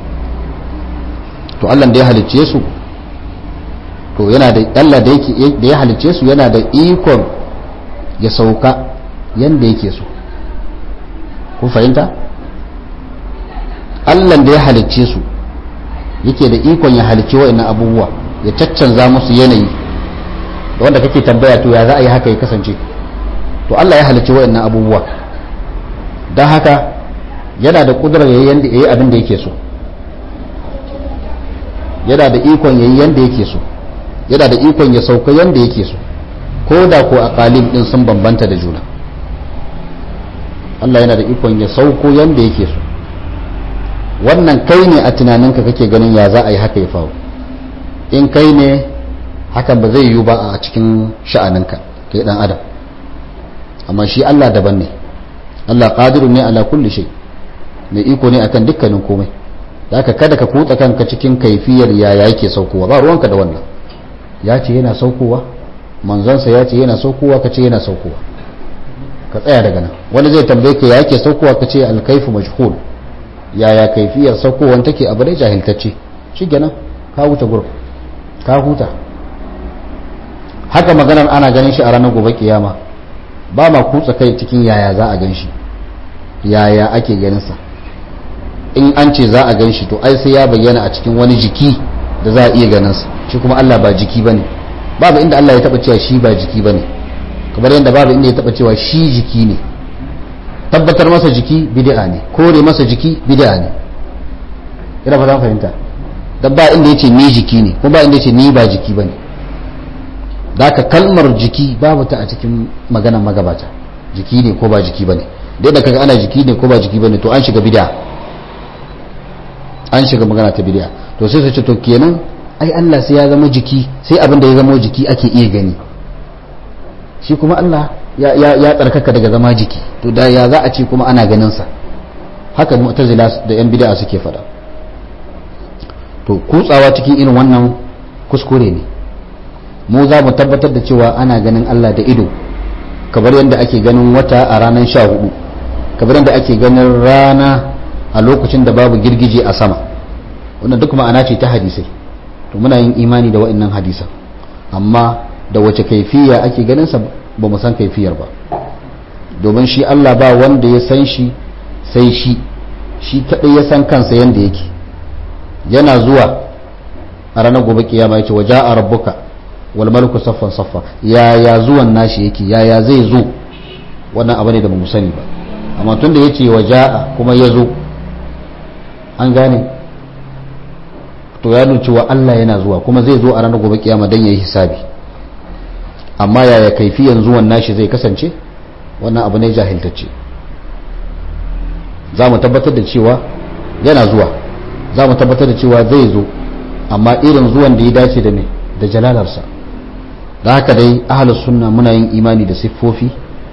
to Allah da ya halice su to yana da Allah da yake da ya halice su yana da ikon ya sauka yanda yake so ku fahimta Allah da ya halicce su yake da ikon ya halicce wa'annan abubuwa ya caccanza musu yanayi da wanda kake tambaya to ya za a yi haka ya kasance to Allah ya halicce wa'annan abubuwa don haka yana da kudurar yayi yanda yayi abin da yake so yana da ikon yayi yanda yake so yana da ikon ya sauka yanda yake so ko da ko aqalim din sun bambanta da juna Allah yana da ikon ya sauko yanda yake so wannan kai ne a tunaninka kake ganin ya za a yi haka ya faru in kai ne hakan ba zai yiwu ba a cikin sha'aninka kai dan adam amma shi Allah daban ne Allah qadiru ne ala kulli shay mai iko ne akan dukkanin komai haka kada ka kutsa kanka cikin kaifiyar yaya yake saukowa ba ruwanka da wannan ya ce yana saukowa manzansa ya ce yana saukowa ka ce yana saukowa ka tsaya daga nan wani zai tambaye ka ya yake saukowa ka ce alkaifu majhul yaya kaifiyar saukowan take abu dai jahiltacce shi kenan ka huta gurin ka huta haka maganar ana ganin shi a ranar gobe kiyama ba ma kutsa kai cikin yaya za a gan shi yaya ake ganin sa in an ce za a gan shi to ai sai ya bayyana a cikin wani jiki da za a iya ganin sa shi kuma Allah ba jiki bane babu inda Allah ya taba cewa shi ba jiki bane kamar yadda babu inda ya taba cewa shi jiki ne tabbatar masa jiki bid'a ne kore masa jiki bid'a ne ina fata fahimta dan ba inda yace ni jiki ne kuma ba inda yace ni ba jiki bane ka kalmar jiki babu ta a cikin maganar magabata jiki ne ko ba jiki bane dai da kaga ana jiki ne ko ba jiki bane to an shiga bid'a an shiga magana ta bid'a to sai su ce to kenan ai Allah sai ya zama jiki sai abin da ya zama jiki ake iya gani shi kuma Allah ya tsarkaka daga zama jiki to da ya za a ce kuma ana ganin sa haka mu'tazila da yan bid'a suke fada to kutsawa cikin irin wannan kuskure ne mu za mu tabbatar da cewa ana ganin Allah da ido kamar yadda ake ganin wata a ranar sha hudu kamar yadda ake ganin rana a lokacin da babu girgije a sama wannan duk ma'ana ce ta hadisai to muna yin imani da wa'annan hadisan amma da wace kaifiya ake ganin sa ba mu san kaifiyar ba domin shi Allah ba wanda ya san shi sai shi shi kadai ya san kansa yanda yake yana zuwa a ranar gobe kiyama yace waja a rabbuka wal malaku saffan saffa yaya zuwan nashi yake yaya zai zo wannan abu ne da bamu sani ba amma tun da yace waja kuma ya zo an gane to ya nuna cewa Allah yana zuwa kuma zai zo a ranar gobe kiyama dan yayi hisabi amma yaya kaifiyan zuwan nashi zai kasance wannan abu ne jahiltacce za mu tabbatar da cewa yana zuwa za mu tabbatar da cewa zai zo amma irin zuwan da ya dace da ne da jalalarsa da haka dai ahalus sunna muna yin imani da siffofi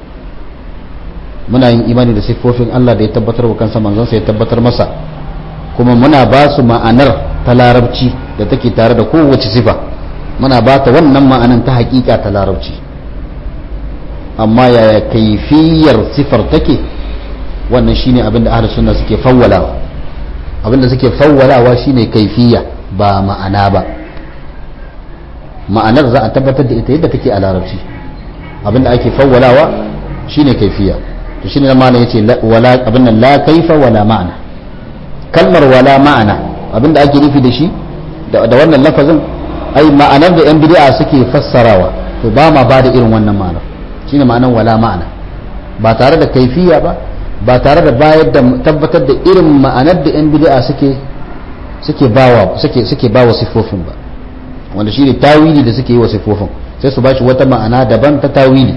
muna yin imani da siffofin Allah da ya tabbatar wa kansa manzansa ya tabbatar masa kuma muna ba su ma'anar ta larabci da take tare da kowace sifa muna ba ta wannan ma'anan ta hakika ta larabci amma yaya kaifiyar sifar take wannan shine abin da ahlus sunna suke fawwalawa abin da suke fawwalawa shine kaifiya ba ma'ana ba ma'anar za a tabbatar da ita yadda take a larabci abin da ake fawwalawa shine kaifiya to shine malam yace wala abin nan la kaifa wala ma'ana kalmar wala ma'ana abin da ake nufi da shi da wannan lafazin ai ma'anar da yan bid'a suke fassarawa to ba ma ba da irin wannan ma'anar shine ma'anar wala ma'ana ba tare da kaifiya ba ba tare da bayar da tabbatar da irin ma'anar da yan bid'a suke suke bawa suke suke bawa sifofin ba wanda shine tawili da suke yi wa sifofin sai su bashi wata ma'ana daban ta tawili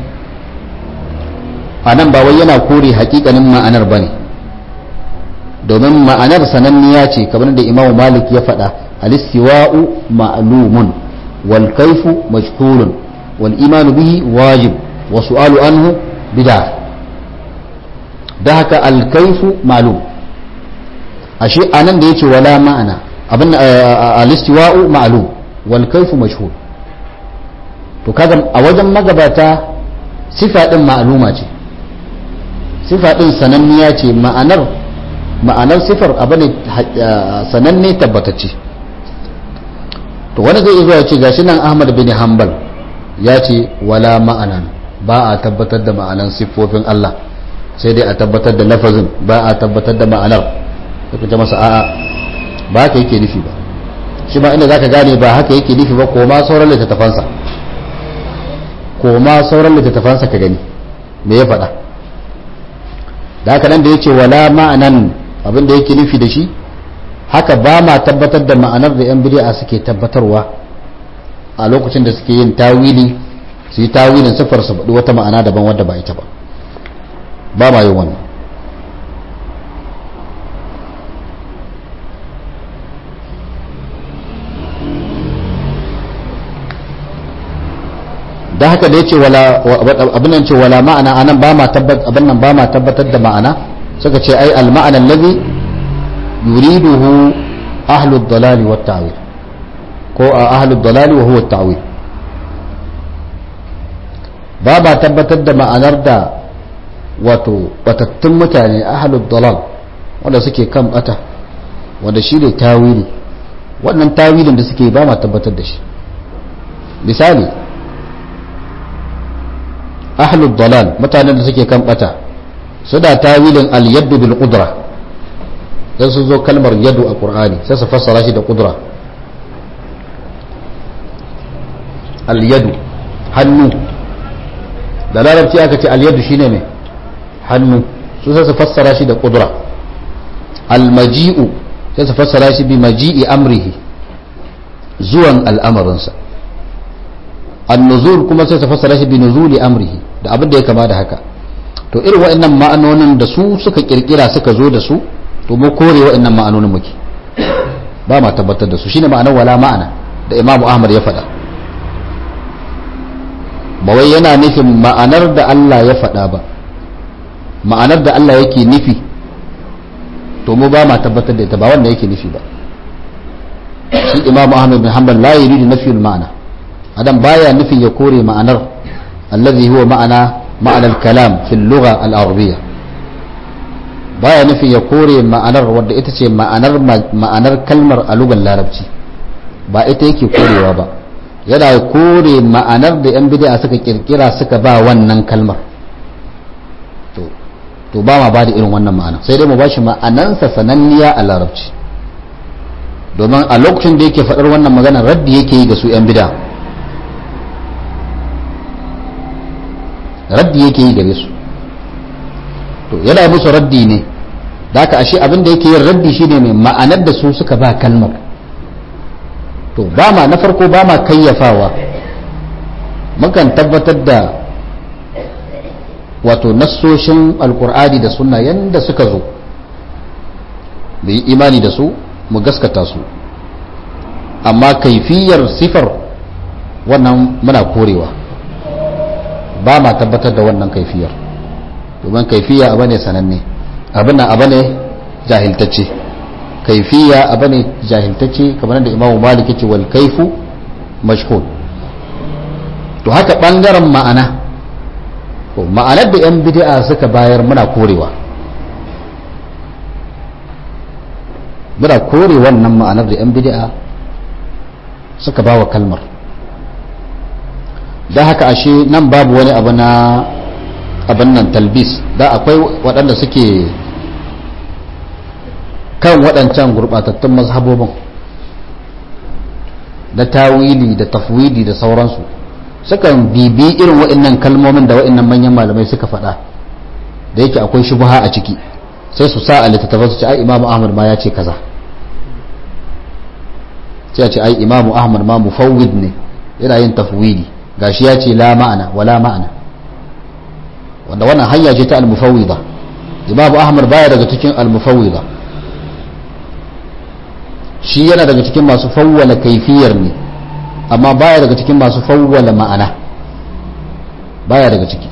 anan ba wai yana kore hakikanin ma'anar bane domin ma'anar sananniya ce kamar da Imam Malik ya faɗa al-istiwa'u ma'lumun wal kayfu majhulun wal imanu bihi wajib wa su'alu anhu bid'ah da haka alkaifu malum ashe anan da yace wala ma'ana abin al-istiwa'u ma'lum wal kaifu mashhur to kaga a wajen magabata sifa din ma'luma ce sifa din sananniya ce ma'anar ma'anar sifar abin sananne tabbatacce to wani zai zuwa ce gashi nan Ahmad bin Hanbal ya ce wala ma'anan ba a tabbatar da ma'anan siffofin Allah sai dai a tabbatar da lafazin ba a tabbatar da ma'anar suka ce masa a'a ba haka yake nufi ba shi ma inda zaka gane ba haka yake nufi ba ko ma sauran littattafansa ko ma sauran littattafansa ka gani me ya faɗa da haka nan da yace wala ma'anan abin da yake nufi da shi haka ba ma tabbatar da ma'anar da yan bid'a suke tabbatarwa a lokacin da suke yin tawili su yi tawilin sifar su faɗi wata ma'ana daban wadda ba ita ba ba ma yin wannan da haka da ya ce abin nan ce wala ma'ana anan ba ma tabbatar abin nan ba ma tabbatar da ma'ana suka ce ai al ma'ana allazi yuriduhu ahlu ad-dalali wat ta'wil ko ahlu ad-dalali wa huwa at-ta'wil ba ba tabbatar da ma'anar da wato batattun mutane ahalud dalal wanda suke kan bata wanda shi ne tawili wannan tawilin da suke ba ma tabbatar da shi misali ahalud dalal mutanen da suke kan bata su da tawilin al-yaddu bil qudra dan su zo kalmar yadu a qur'ani sai su fassara shi da qudra al-yadu hannu da larabci aka ce al-yadu shine mai hannu su sai su fassara shi da kudura almaji'u sai su fassara shi bi maji'i amrihi zuwan al'amarinsa annuzul kuma sai su fassara shi bi nuzuli amrihi da abin da ya kama da haka to irin wa'annan ma'anonin da su suka kirkira suka zo da su to mu kore wa'annan ma'anonin muke ba ma tabbatar da su shine ma'anar wala ma'ana da imamu ahmad ya faɗa ba wai yana nufin ma'anar da Allah ya faɗa ba ma'anar da Allah yake nufi to mu ba ma tabbatar da ita ba wanda yake nufi ba shi imamu ahmad bin hanbal la yuridu nafiyul ma'ana adam baya nufin ya kore ma'anar allazi huwa ma'ana ma'ana al-kalam fil lugha al-arabiyya baya nufin ya kore ma'anar wadda ita ce ma'anar ma'anar kalmar a lugar larabci ba ita yake korewa ba yana kore ma'anar da yan bid'a suka kirkira suka ba wannan kalmar to ba ma ba da irin wannan ma'ana sai dai mu ba shi ma'anansa sananniya a larabci domin a lokacin da yake faɗar wannan magana raddi yake yi ga su 'yan bida raddi yake yi gare su to yana musu raddi ne da aka ashe abin da yake yin raddi shine mai ma'anar da su suka ba kalmar to ba ma na farko ba ma kayyafawa mukan tabbatar da wato nassoshin alkur'ani da sunna yanda suka zo mu yi imani da su mu gaskata su amma kaifiyar sifar wannan muna korewa ba ma tabbatar da wannan kaifiyar domin kaifiya abu ne sananne abin nan abu ne jahiltacce kaifiya abu ne jahiltacce kamar da imamu malik ce wal kaifu mashhur to haka bangaren ma'ana ma'anar da 'yan bid'a suka bayar muna korewa muna kore wannan ma'anar da 'yan bid'a suka ba wa kalmar da haka ashe nan babu wani abu na abin nan talbis da akwai waɗanda suke kan waɗancan gurɓatattun mazhabobin da tawili da tafwidi da sauransu sukan bibi irin waɗannan kalmomin da waɗannan manyan malamai suka faɗa da yake akwai shubha a ciki sai su sa a littattafan su ce ai imamu ahmad ma ya ce kaza sai a ce ai imamu ahmad ma mufawwid ne yana yin tafwidi gashi ya ce la ma'ana wala ma'ana wanda wannan hanya ce ta al-mufawwida imamu ahmad baya daga cikin al-mufawwida shi yana daga cikin masu fawwala kaifiyar ne amma baya daga cikin masu fawwala ma'ana baya daga ciki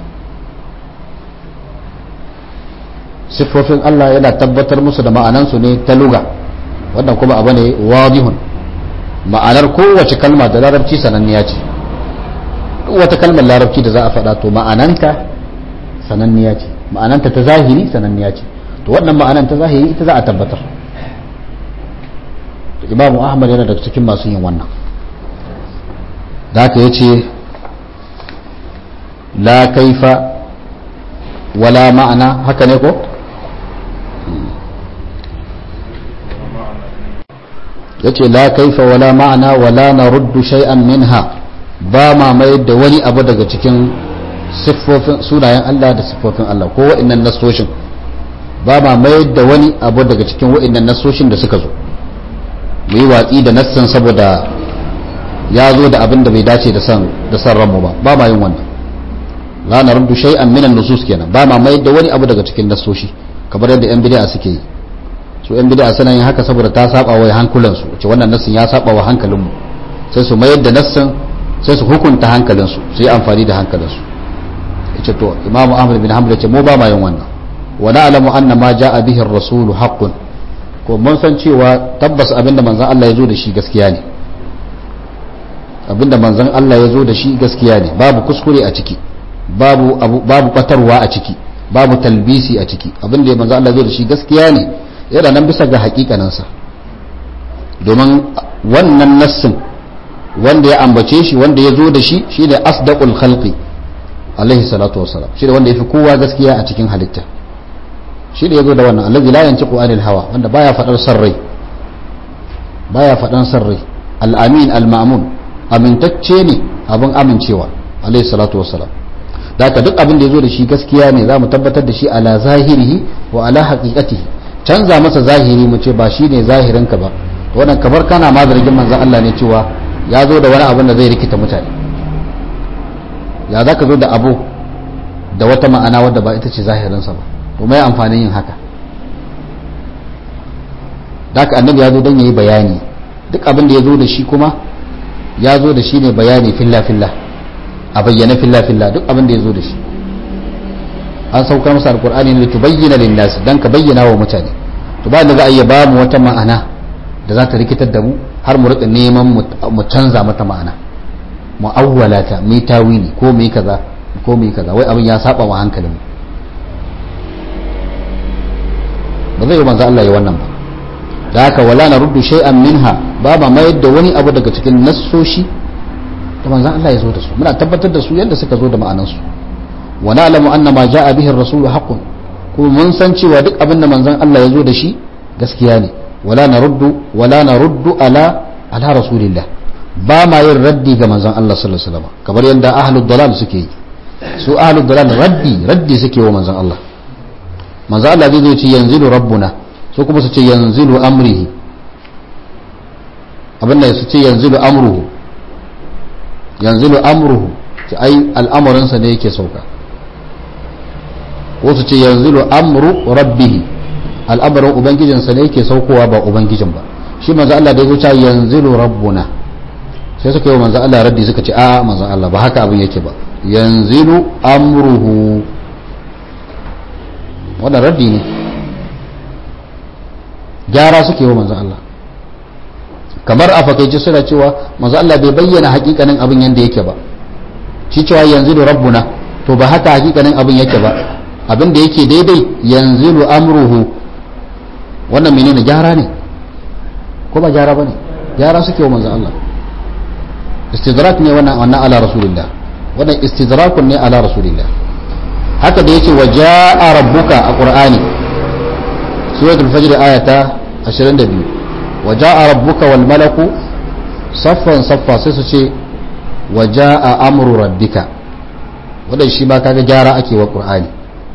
siffofin Allah yana tabbatar musu da ma'anansu ne ta luga wannan kuma abu ne wadihun ma'anar kowace kalma da larabci sananniya ce wata kalmar larabci da za a faɗa to ma'ananta sananniya ce ma'ananta ta zahiri sananniya ce to wannan ma'anan ta zahiri ita za a tabbatar imamu ahmad yana daga cikin masu yin wannan da haka ya ce la kaifa wala ma'ana haka ne ko ya ce la kaifa wala ma'ana wala na ruddu shay'an minha ba ma mayar da wani abu daga cikin siffofin sunayen Allah da siffofin Allah ko wa'annan nasoshin ba ma mayar da wani abu daga cikin wa'annan nasoshin da suka zo mu yi watsi da nassan saboda ya zo da abin da bai dace da san da san ranmu ba ba ma yin wannan la na ruddu shay'an minan nusus kenan ba ma mayar da wani abu daga cikin nasoshi kamar yadda yan bid'a suke yi su yan bid'a suna yin haka saboda ta saba wa hankulansu ce wannan nassin ya saba wa hankalinmu sai su mayar da nassin sai su hukunta hankalinsu su yi amfani da hankalinsu yace to imamu ahmad bin hanbal yace mu ba ma yin wannan wa na'lamu anna ma ja'a bihi ar-rasulu haqqun ko mun san cewa tabbas abinda manzon Allah ya zo da shi gaskiya ne abinda manzon Allah ya zo da shi gaskiya ne babu kuskure a ciki babu babu batarwa a ciki babu talbisi a ciki abinda manzon Allah ya zo da shi gaskiya ne yana nan bisa ga hakikaninsa domin wannan nassin wanda ya ambace shi wanda ya zo da shi shi ne asdaqul khalqi alaihi salatu wassalam shi ne wanda ya fi kowa gaskiya a cikin halitta shi ne ya zo da wannan allazi la yantiqu anil hawa wanda baya fadar sarrai baya fadan sarrai al-amin al-ma'mun amintacce ne abin amincewa alaihi salatu wassalam da haka duk abin da ya zo da shi gaskiya ne za mu tabbatar da shi ala zahirihi wa ala haqiqatihi canza masa zahiri mu ce ba shi ne zahirinka ba wannan kamar kana ma zargin manzan Allah ne cewa ya zo da wani abin da zai rikita mutane ya za ka zo da abu da wata ma'ana wadda ba ita ce zahirinsa ba to mai amfanin yin haka da haka annabi ya zo don ya yi bayani duk abin da ya zo da shi kuma ya zo da shi ne bayani filla-filla a bayyana filla-filla duk abin da ya zo da shi an saukar masa alkur'ani ne tubayyana linnas dan ka bayyana wa mutane to ba da za a iya ba mu wata ma'ana da za ta rikitar da mu har mu rika neman mu canza mata ma'ana mu awwala ta mu tawili ko mu kaza ko mu kaza wai abin ya saba wa hankalin mu ba zai yi manzo Allah ya wannan ba da haka wala na ruddu shay'an minha ba ba mayar da wani abu daga cikin nassoshi da manzo Allah ya zo da su muna tabbatar da su yadda suka zo da ma'anansu wa na'lamu anna ma ja'a bihi ar-rasul haqqun kuma mun san cewa duk abin da manzon Allah ya zo da shi gaskiya ne wala naruddu wala naruddu ala ala rasulillah ba ma yin raddi ga manzon Allah sallallahu alaihi wasallam kamar yadda ahlud dalal suke yi su ahlud dalal raddi raddi suke wa manzon Allah manzon Allah zai zo ce yanzilu rabbuna su kuma su ce yanzilu amrihi abin da su ce yanzilu amruhu yanzilu amruhu ce ai al'amarinsa ne yake sauka ko su ce yanzilu amru rabbihi al'amarin ubangijinsa ne yake saukowa ba ubangijin ba shi manzo Allah da ya zuta yanzilu rabbuna sai suka yi wa manzo Allah raddi suka ce a manzo Allah ba haka abin yake ba yanzilu amruhu wannan raddi ne gyara suke wa manzo Allah kamar a fakaice suna cewa manzo Allah bai bayyana hakikanin abin yanda yake ba shi cewa yanzilu rabbuna to ba haka hakikanin abin yake ba abin da yake daidai yanzilu amruhu wannan menene gyara ne ko ba gyara bane gyara suke wa manzon Allah istidrak ne wannan wannan ala rasulillah wannan istidrakun ne ala rasulillah haka da yace wajaa rabbuka a qur'ani suratul fajr ayata 22 wajaa rabbuka wal malaku saffan saffa sai su ce wajaa amru rabbika wannan shi ma kaga gyara ake wa qur'ani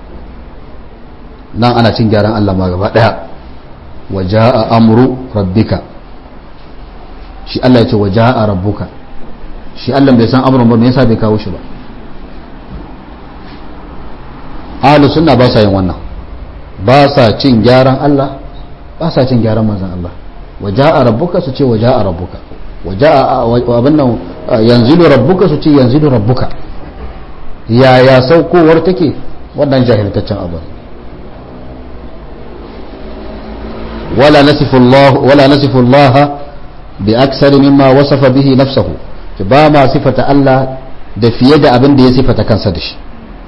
nan ana cin gyaran Allah ma gaba daya wa jaa amru rabbika shi Allah ya ce wa ja'a rabbuka shi Allah bai san amrun ba me yasa bai kawo shi ba ahlus sunna ba sa yin wannan ba sa cin gyaran Allah ba sa cin gyaran manzon Allah wa ja'a rabbuka su ce wa ja'a rabbuka wa ja'a abin nan yanzilu rabbuka su ce yanzilu rabbuka yaya saukowar take wannan jahiltaccen abu wala nasifu Allah wala nasifu Allah bi aksari mimma wasafa bihi nafsahu ba ma sifata Allah da fiye da abin da ya sifata kansa da shi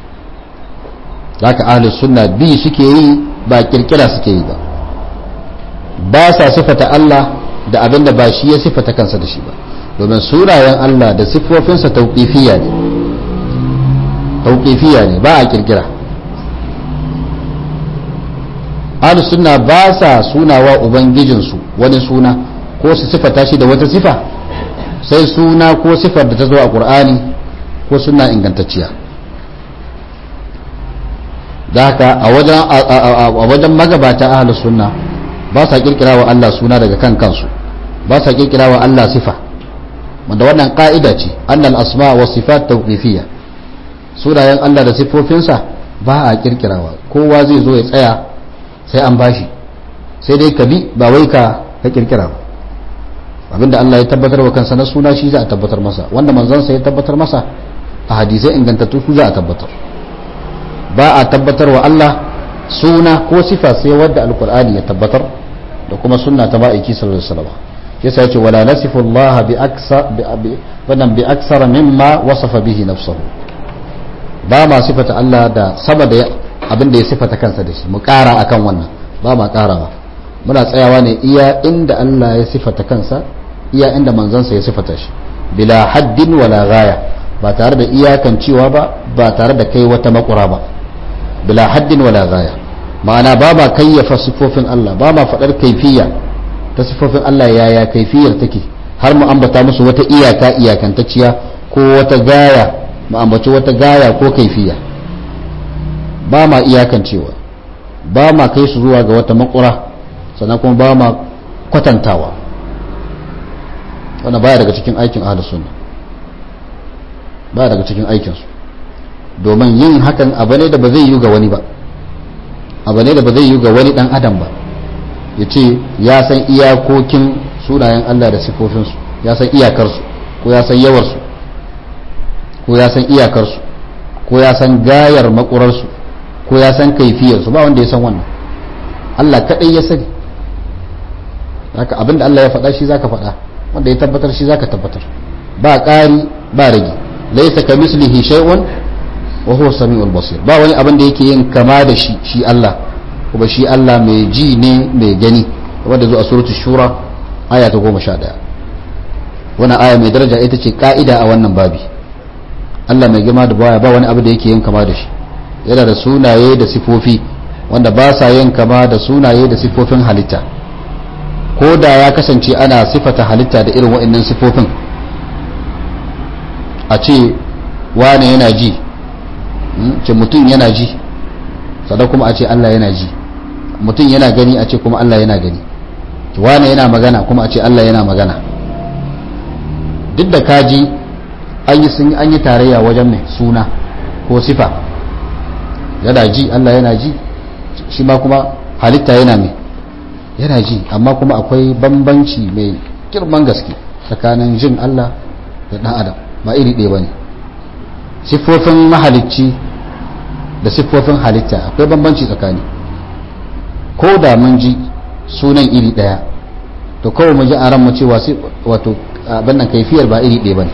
haka ahlus sunna bi suke yi ba kirkira suke yi ba ba sa sifata Allah da abin da ba shi ya sifata kansa da shi ba domin sunayen Allah da siffofinsa tauƙifiya ne tauƙifiya ne ba a kirkira ahlus sunna ba sa sunawa ubangijinsu wani suna ko su sifata shi da wata sifa sai suna ko sifar da ta zo a ƙur'ani ko suna ingantacciya da haka a wajen magabata ahlus sunna ba sa kirkira wa Allah suna daga kan kansu ba sa kirkira wa Allah sifa wanda wannan ka'ida ce annal asma wa sifat tawqifiyya sunayen Allah da sifofinsa ba a kirkirawa kowa zai zo ya tsaya sai an bashi sai dai ka bi ba wai ka ka kirkira ba abinda Allah ya tabbatar wa kansa na suna shi za a tabbatar masa wanda manzansa ya tabbatar masa a hadisai ingantattu su za a tabbatar ba a tabbatar wa Allah suna ko sifa sai wadda alkur'ani ya tabbatar da kuma sunna ta ma'aiki sallallahu alaihi wasallam yasa yace wala nasifu Allah bi aksa bi bi aksar mimma wasafa bihi nafsuhu ba ma sifata Allah da sama da abin da ya sifata kansa da shi mu ƙara akan wannan ba ma ƙarawa muna tsayawa ne iya inda Allah ya sifata kansa iya inda manzansa ya sifata shi bila haddin wala gaya ba tare da iyakan cewa ba ba tare da kai wata makura ba bila haddin wala gaya ma'ana ba ma kayyafa sifofin Allah ba ma faɗar kaifiya ta sifofin Allah yaya kaifiyar take har mu ambata musu wata iyaka iyakantacciya ko wata gaya mu ambaci wata gaya ko kaifiya ba ma iyakan cewa ba ma kai su zuwa ga wata makura sannan kuma ba ma kwatantawa wannan baya daga cikin aikin ahlus sunna baya daga cikin aikinsu domin yin hakan abu ne da ba zai yi ga wani ba abu ne da ba zai yi ga wani dan adam ba ya ce ya san iyakokin sunayen Allah da sifofinsu ya san iyakarsu ko ya san yawarsu ko ya san iyakarsu ko ya san gayar makurarsu ko ya san kaifiyarsu ba wanda ya san wannan Allah kaɗai ya sani haka abinda Allah ya faɗa shi zaka faɗa wanda ya tabbatar shi zaka tabbatar ba ƙari ba rage laisa ka mislihi shay'un wa huwa samiul basir ba wani abin da yake yin kama da shi shi Allah kuma shi Allah mai ji ne mai gani wanda zo a suratu shura aya ta 11 wannan aya mai daraja ita ce ka'ida a wannan babi Allah mai girma da baya ba wani abu da yake yin kama da shi yana da sunaye da sifofi wanda ba sa yin kama da sunaye da sifofin halitta ko da ya kasance ana sifata halitta da irin waɗannan sifofin a ce wane yana ji ce mutum yana ji sannan kuma a ce Allah yana ji mutum yana gani a ce kuma Allah yana gani wane yana magana kuma a ce Allah yana magana duk da kaji an yi sun an yi tarayya wajen mai suna ko sifa yana ji Allah yana ji shi ma kuma halitta yana mai yana ji amma kuma akwai bambanci mai girman gaske tsakanin jin Allah da ɗan adam ba iri ɗaya ba ne siffofin mahalicci da siffofin halitta akwai bambanci tsakani ko da mun ji sunan iri ɗaya to kawai mu ji a ran mu cewa wato abin nan kaifiyar ba iri ɗaya ba ne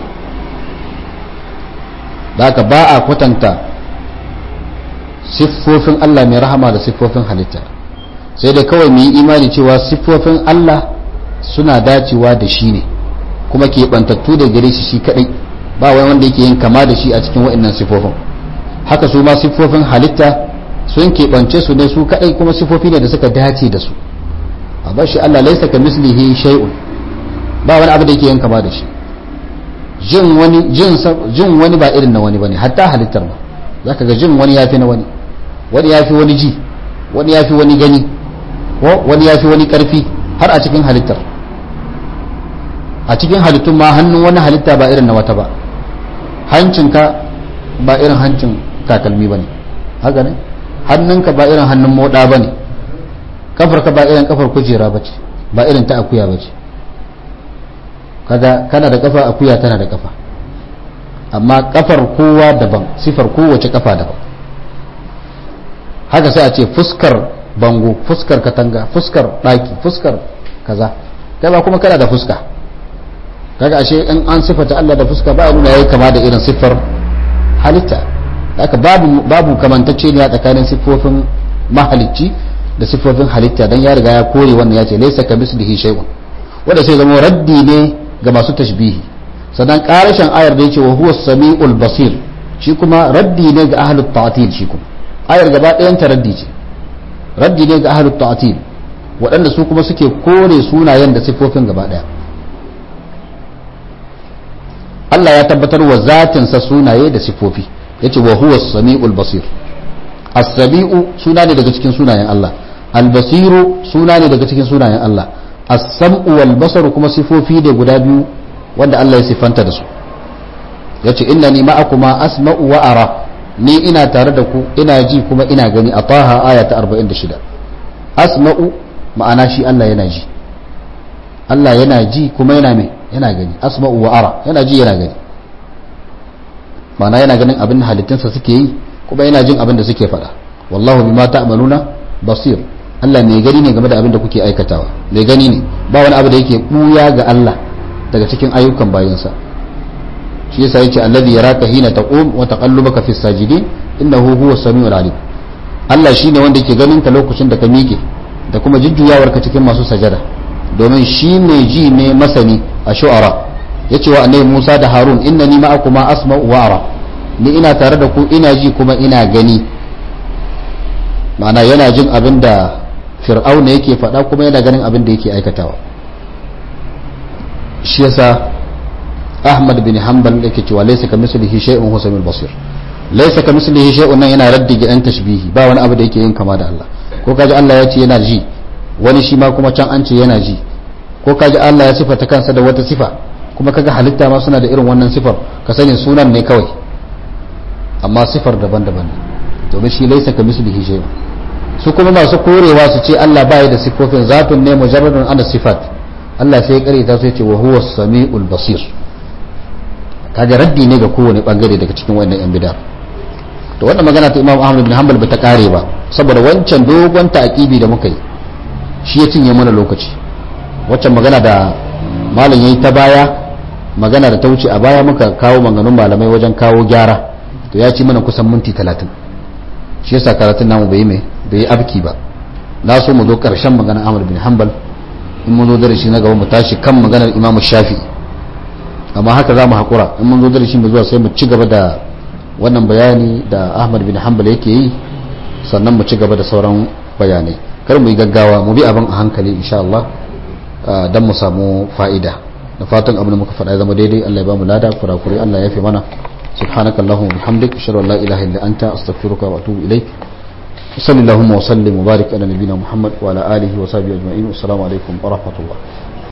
da haka ba a kwatanta siffofin Allah mai rahama da siffofin halitta sai dai kawai mu yi imani cewa siffofin Allah suna dacewa da shi ne kuma ke bantattu da gare shi shi kadai ba wani wanda yake yin kama da shi a cikin waɗannan siffofin haka su ma siffofin halitta sun keɓance su ne su kadai kuma siffofi ne da suka dace da su a bar shi Allah laisa ka mislihi shay'un ba wani abu da yake yin kama da shi jin wani jin jin wani ba irin na wani bane hatta halittar ba zaka ga jin wani yafi na wani wani yafi wani ji wani yafi wani gani ko wani yafi wani karfi har a cikin halittar a cikin halittun ma hannun wani halitta ba irin na wata ba hancinka ba irin hancin takalmi ba ne haka ne hannunka ba irin hannun moda ba ne kafarka ba irin kafar kujera ba ce ba irin ta akuya ba ce kaga kana da kafa akuya tana da kafa amma kafar kowa daban sifar kowace kafa daban haka sai a ce fuskar bango fuskar katanga fuskar daki fuskar kaza kai ba kuma kana da fuska kaga ashe in an sifata Allah da fuska ba nuna yayi kama da irin siffar halitta haka babu babu kamantacce ne a tsakanin siffofin mahalicci da siffofin halitta dan ya riga ya kore wannan ya ce laysa kamislihi shay'un wanda sai zama raddi ne ga masu tashbihi sannan karashin ayar da yace wa huwa samiul basir shi kuma raddi ne ga ahlut ta'til shi kuma ayar gaba ɗayan ta raddi ce raddi ne ga ahlut ta'til waɗanda su kuma suke kore sunayen da siffofin gaba ɗaya Allah ya tabbatar wa zatinsa sunaye da siffofi yace wa huwa samiul basir as-sami'u suna ne daga cikin sunayen Allah al-basiru suna ne daga cikin sunayen Allah as-sam'u wal basaru kuma sifofi da guda biyu wanda Allah ya sifanta da su yace innani ma'akuma asma'u wa ara ni ina tare da ku ina ji kuma ina gani a taha aya ta 46 asma'u ma'ana shi Allah yana ji Allah yana ji kuma yana mai yana gani asma'u wa ara yana ji yana gani ma'ana yana ganin abin da halittunsa suke yi kuma yana jin abin da suke faɗa wallahu bima ta'maluna basir Allah mai gani ne game da abin da kuke aikatawa mai gani ne ba wani abu da yake buya ga Allah daga cikin ayyukan bayansa shi yasa yace alladhi yaraka hina taqum wa taqallubaka fis sajidin innahu huwa samiul alim Allah shine wanda yake ganin ka lokacin da ka miƙe da kuma jujjuyawar ka cikin masu sajada domin shi mai ji ne masani a shu'ara yace wa annabi Musa da Harun innani ma'akuma asma'u wa ara ni ina tare da ku ina ji kuma ina gani ma'ana yana jin abin da fir'auna yake faɗa kuma yana ganin abin da yake aikatawa shi yasa ahmad bin hanbal yake cewa laysa ka mislihi shay'un huwa samil basir laysa ka mislihi shay'un nan yana raddi ga yan tashbihi ba wani abu da yake yin kama da Allah ko kaji Allah ya ce yana ji wani shi ma kuma can an ce yana ji ko kaji Allah ya sifata kansa da wata sifa kuma kaga halitta ma suna da irin wannan sifar ka sani sunan ne kawai amma sifar daban-daban ne domin shi laysa ka mislihi shay'un su kuma masu korewa su ce Allah baya da sifofin zatun ne mujarradun ana sifat Allah sai ya karita su ya ce wa huwa samiul basir kaga raddi ne ga kowane bangare daga cikin wannan yan bid'a to wannan magana ta Imam Ahmad bin Hanbal bata kare ba saboda wancan dogon ta'kibi da muka yi shi ya cinye mana lokaci waccan magana da malam yayi ta baya magana da ta wuce a baya muka kawo maganganun malamai wajen kawo gyara to ya ci mana kusan minti 30 shi yasa karatun namu bai mai bai abki ba na so mu zo karshen maganar Ahmad bin Hanbal in mun zo da shi na gaba mu tashi kan maganar Imam Shafi'i amma haka za mu haƙura in mun zo da shi mu zuwa sai mu ci gaba da wannan bayani da ahmad bin hanbal yake yi sannan mu ci gaba da sauran bayanai kar mu yi gaggawa mu bi abin a hankali insha Allah don mu samu fa'ida da fatan abin da muka faɗa zama daidai Allah ya ba mu lada kurakuri Allah ya fi mana سبحانك اللهم وبحمدك اشهد ان لا اله الا انت استغفرك واتوب اليك صلى اللهم وسلم وبارك على نبينا محمد وعلى اله وصحبه اجمعين والسلام عليكم ورحمه الله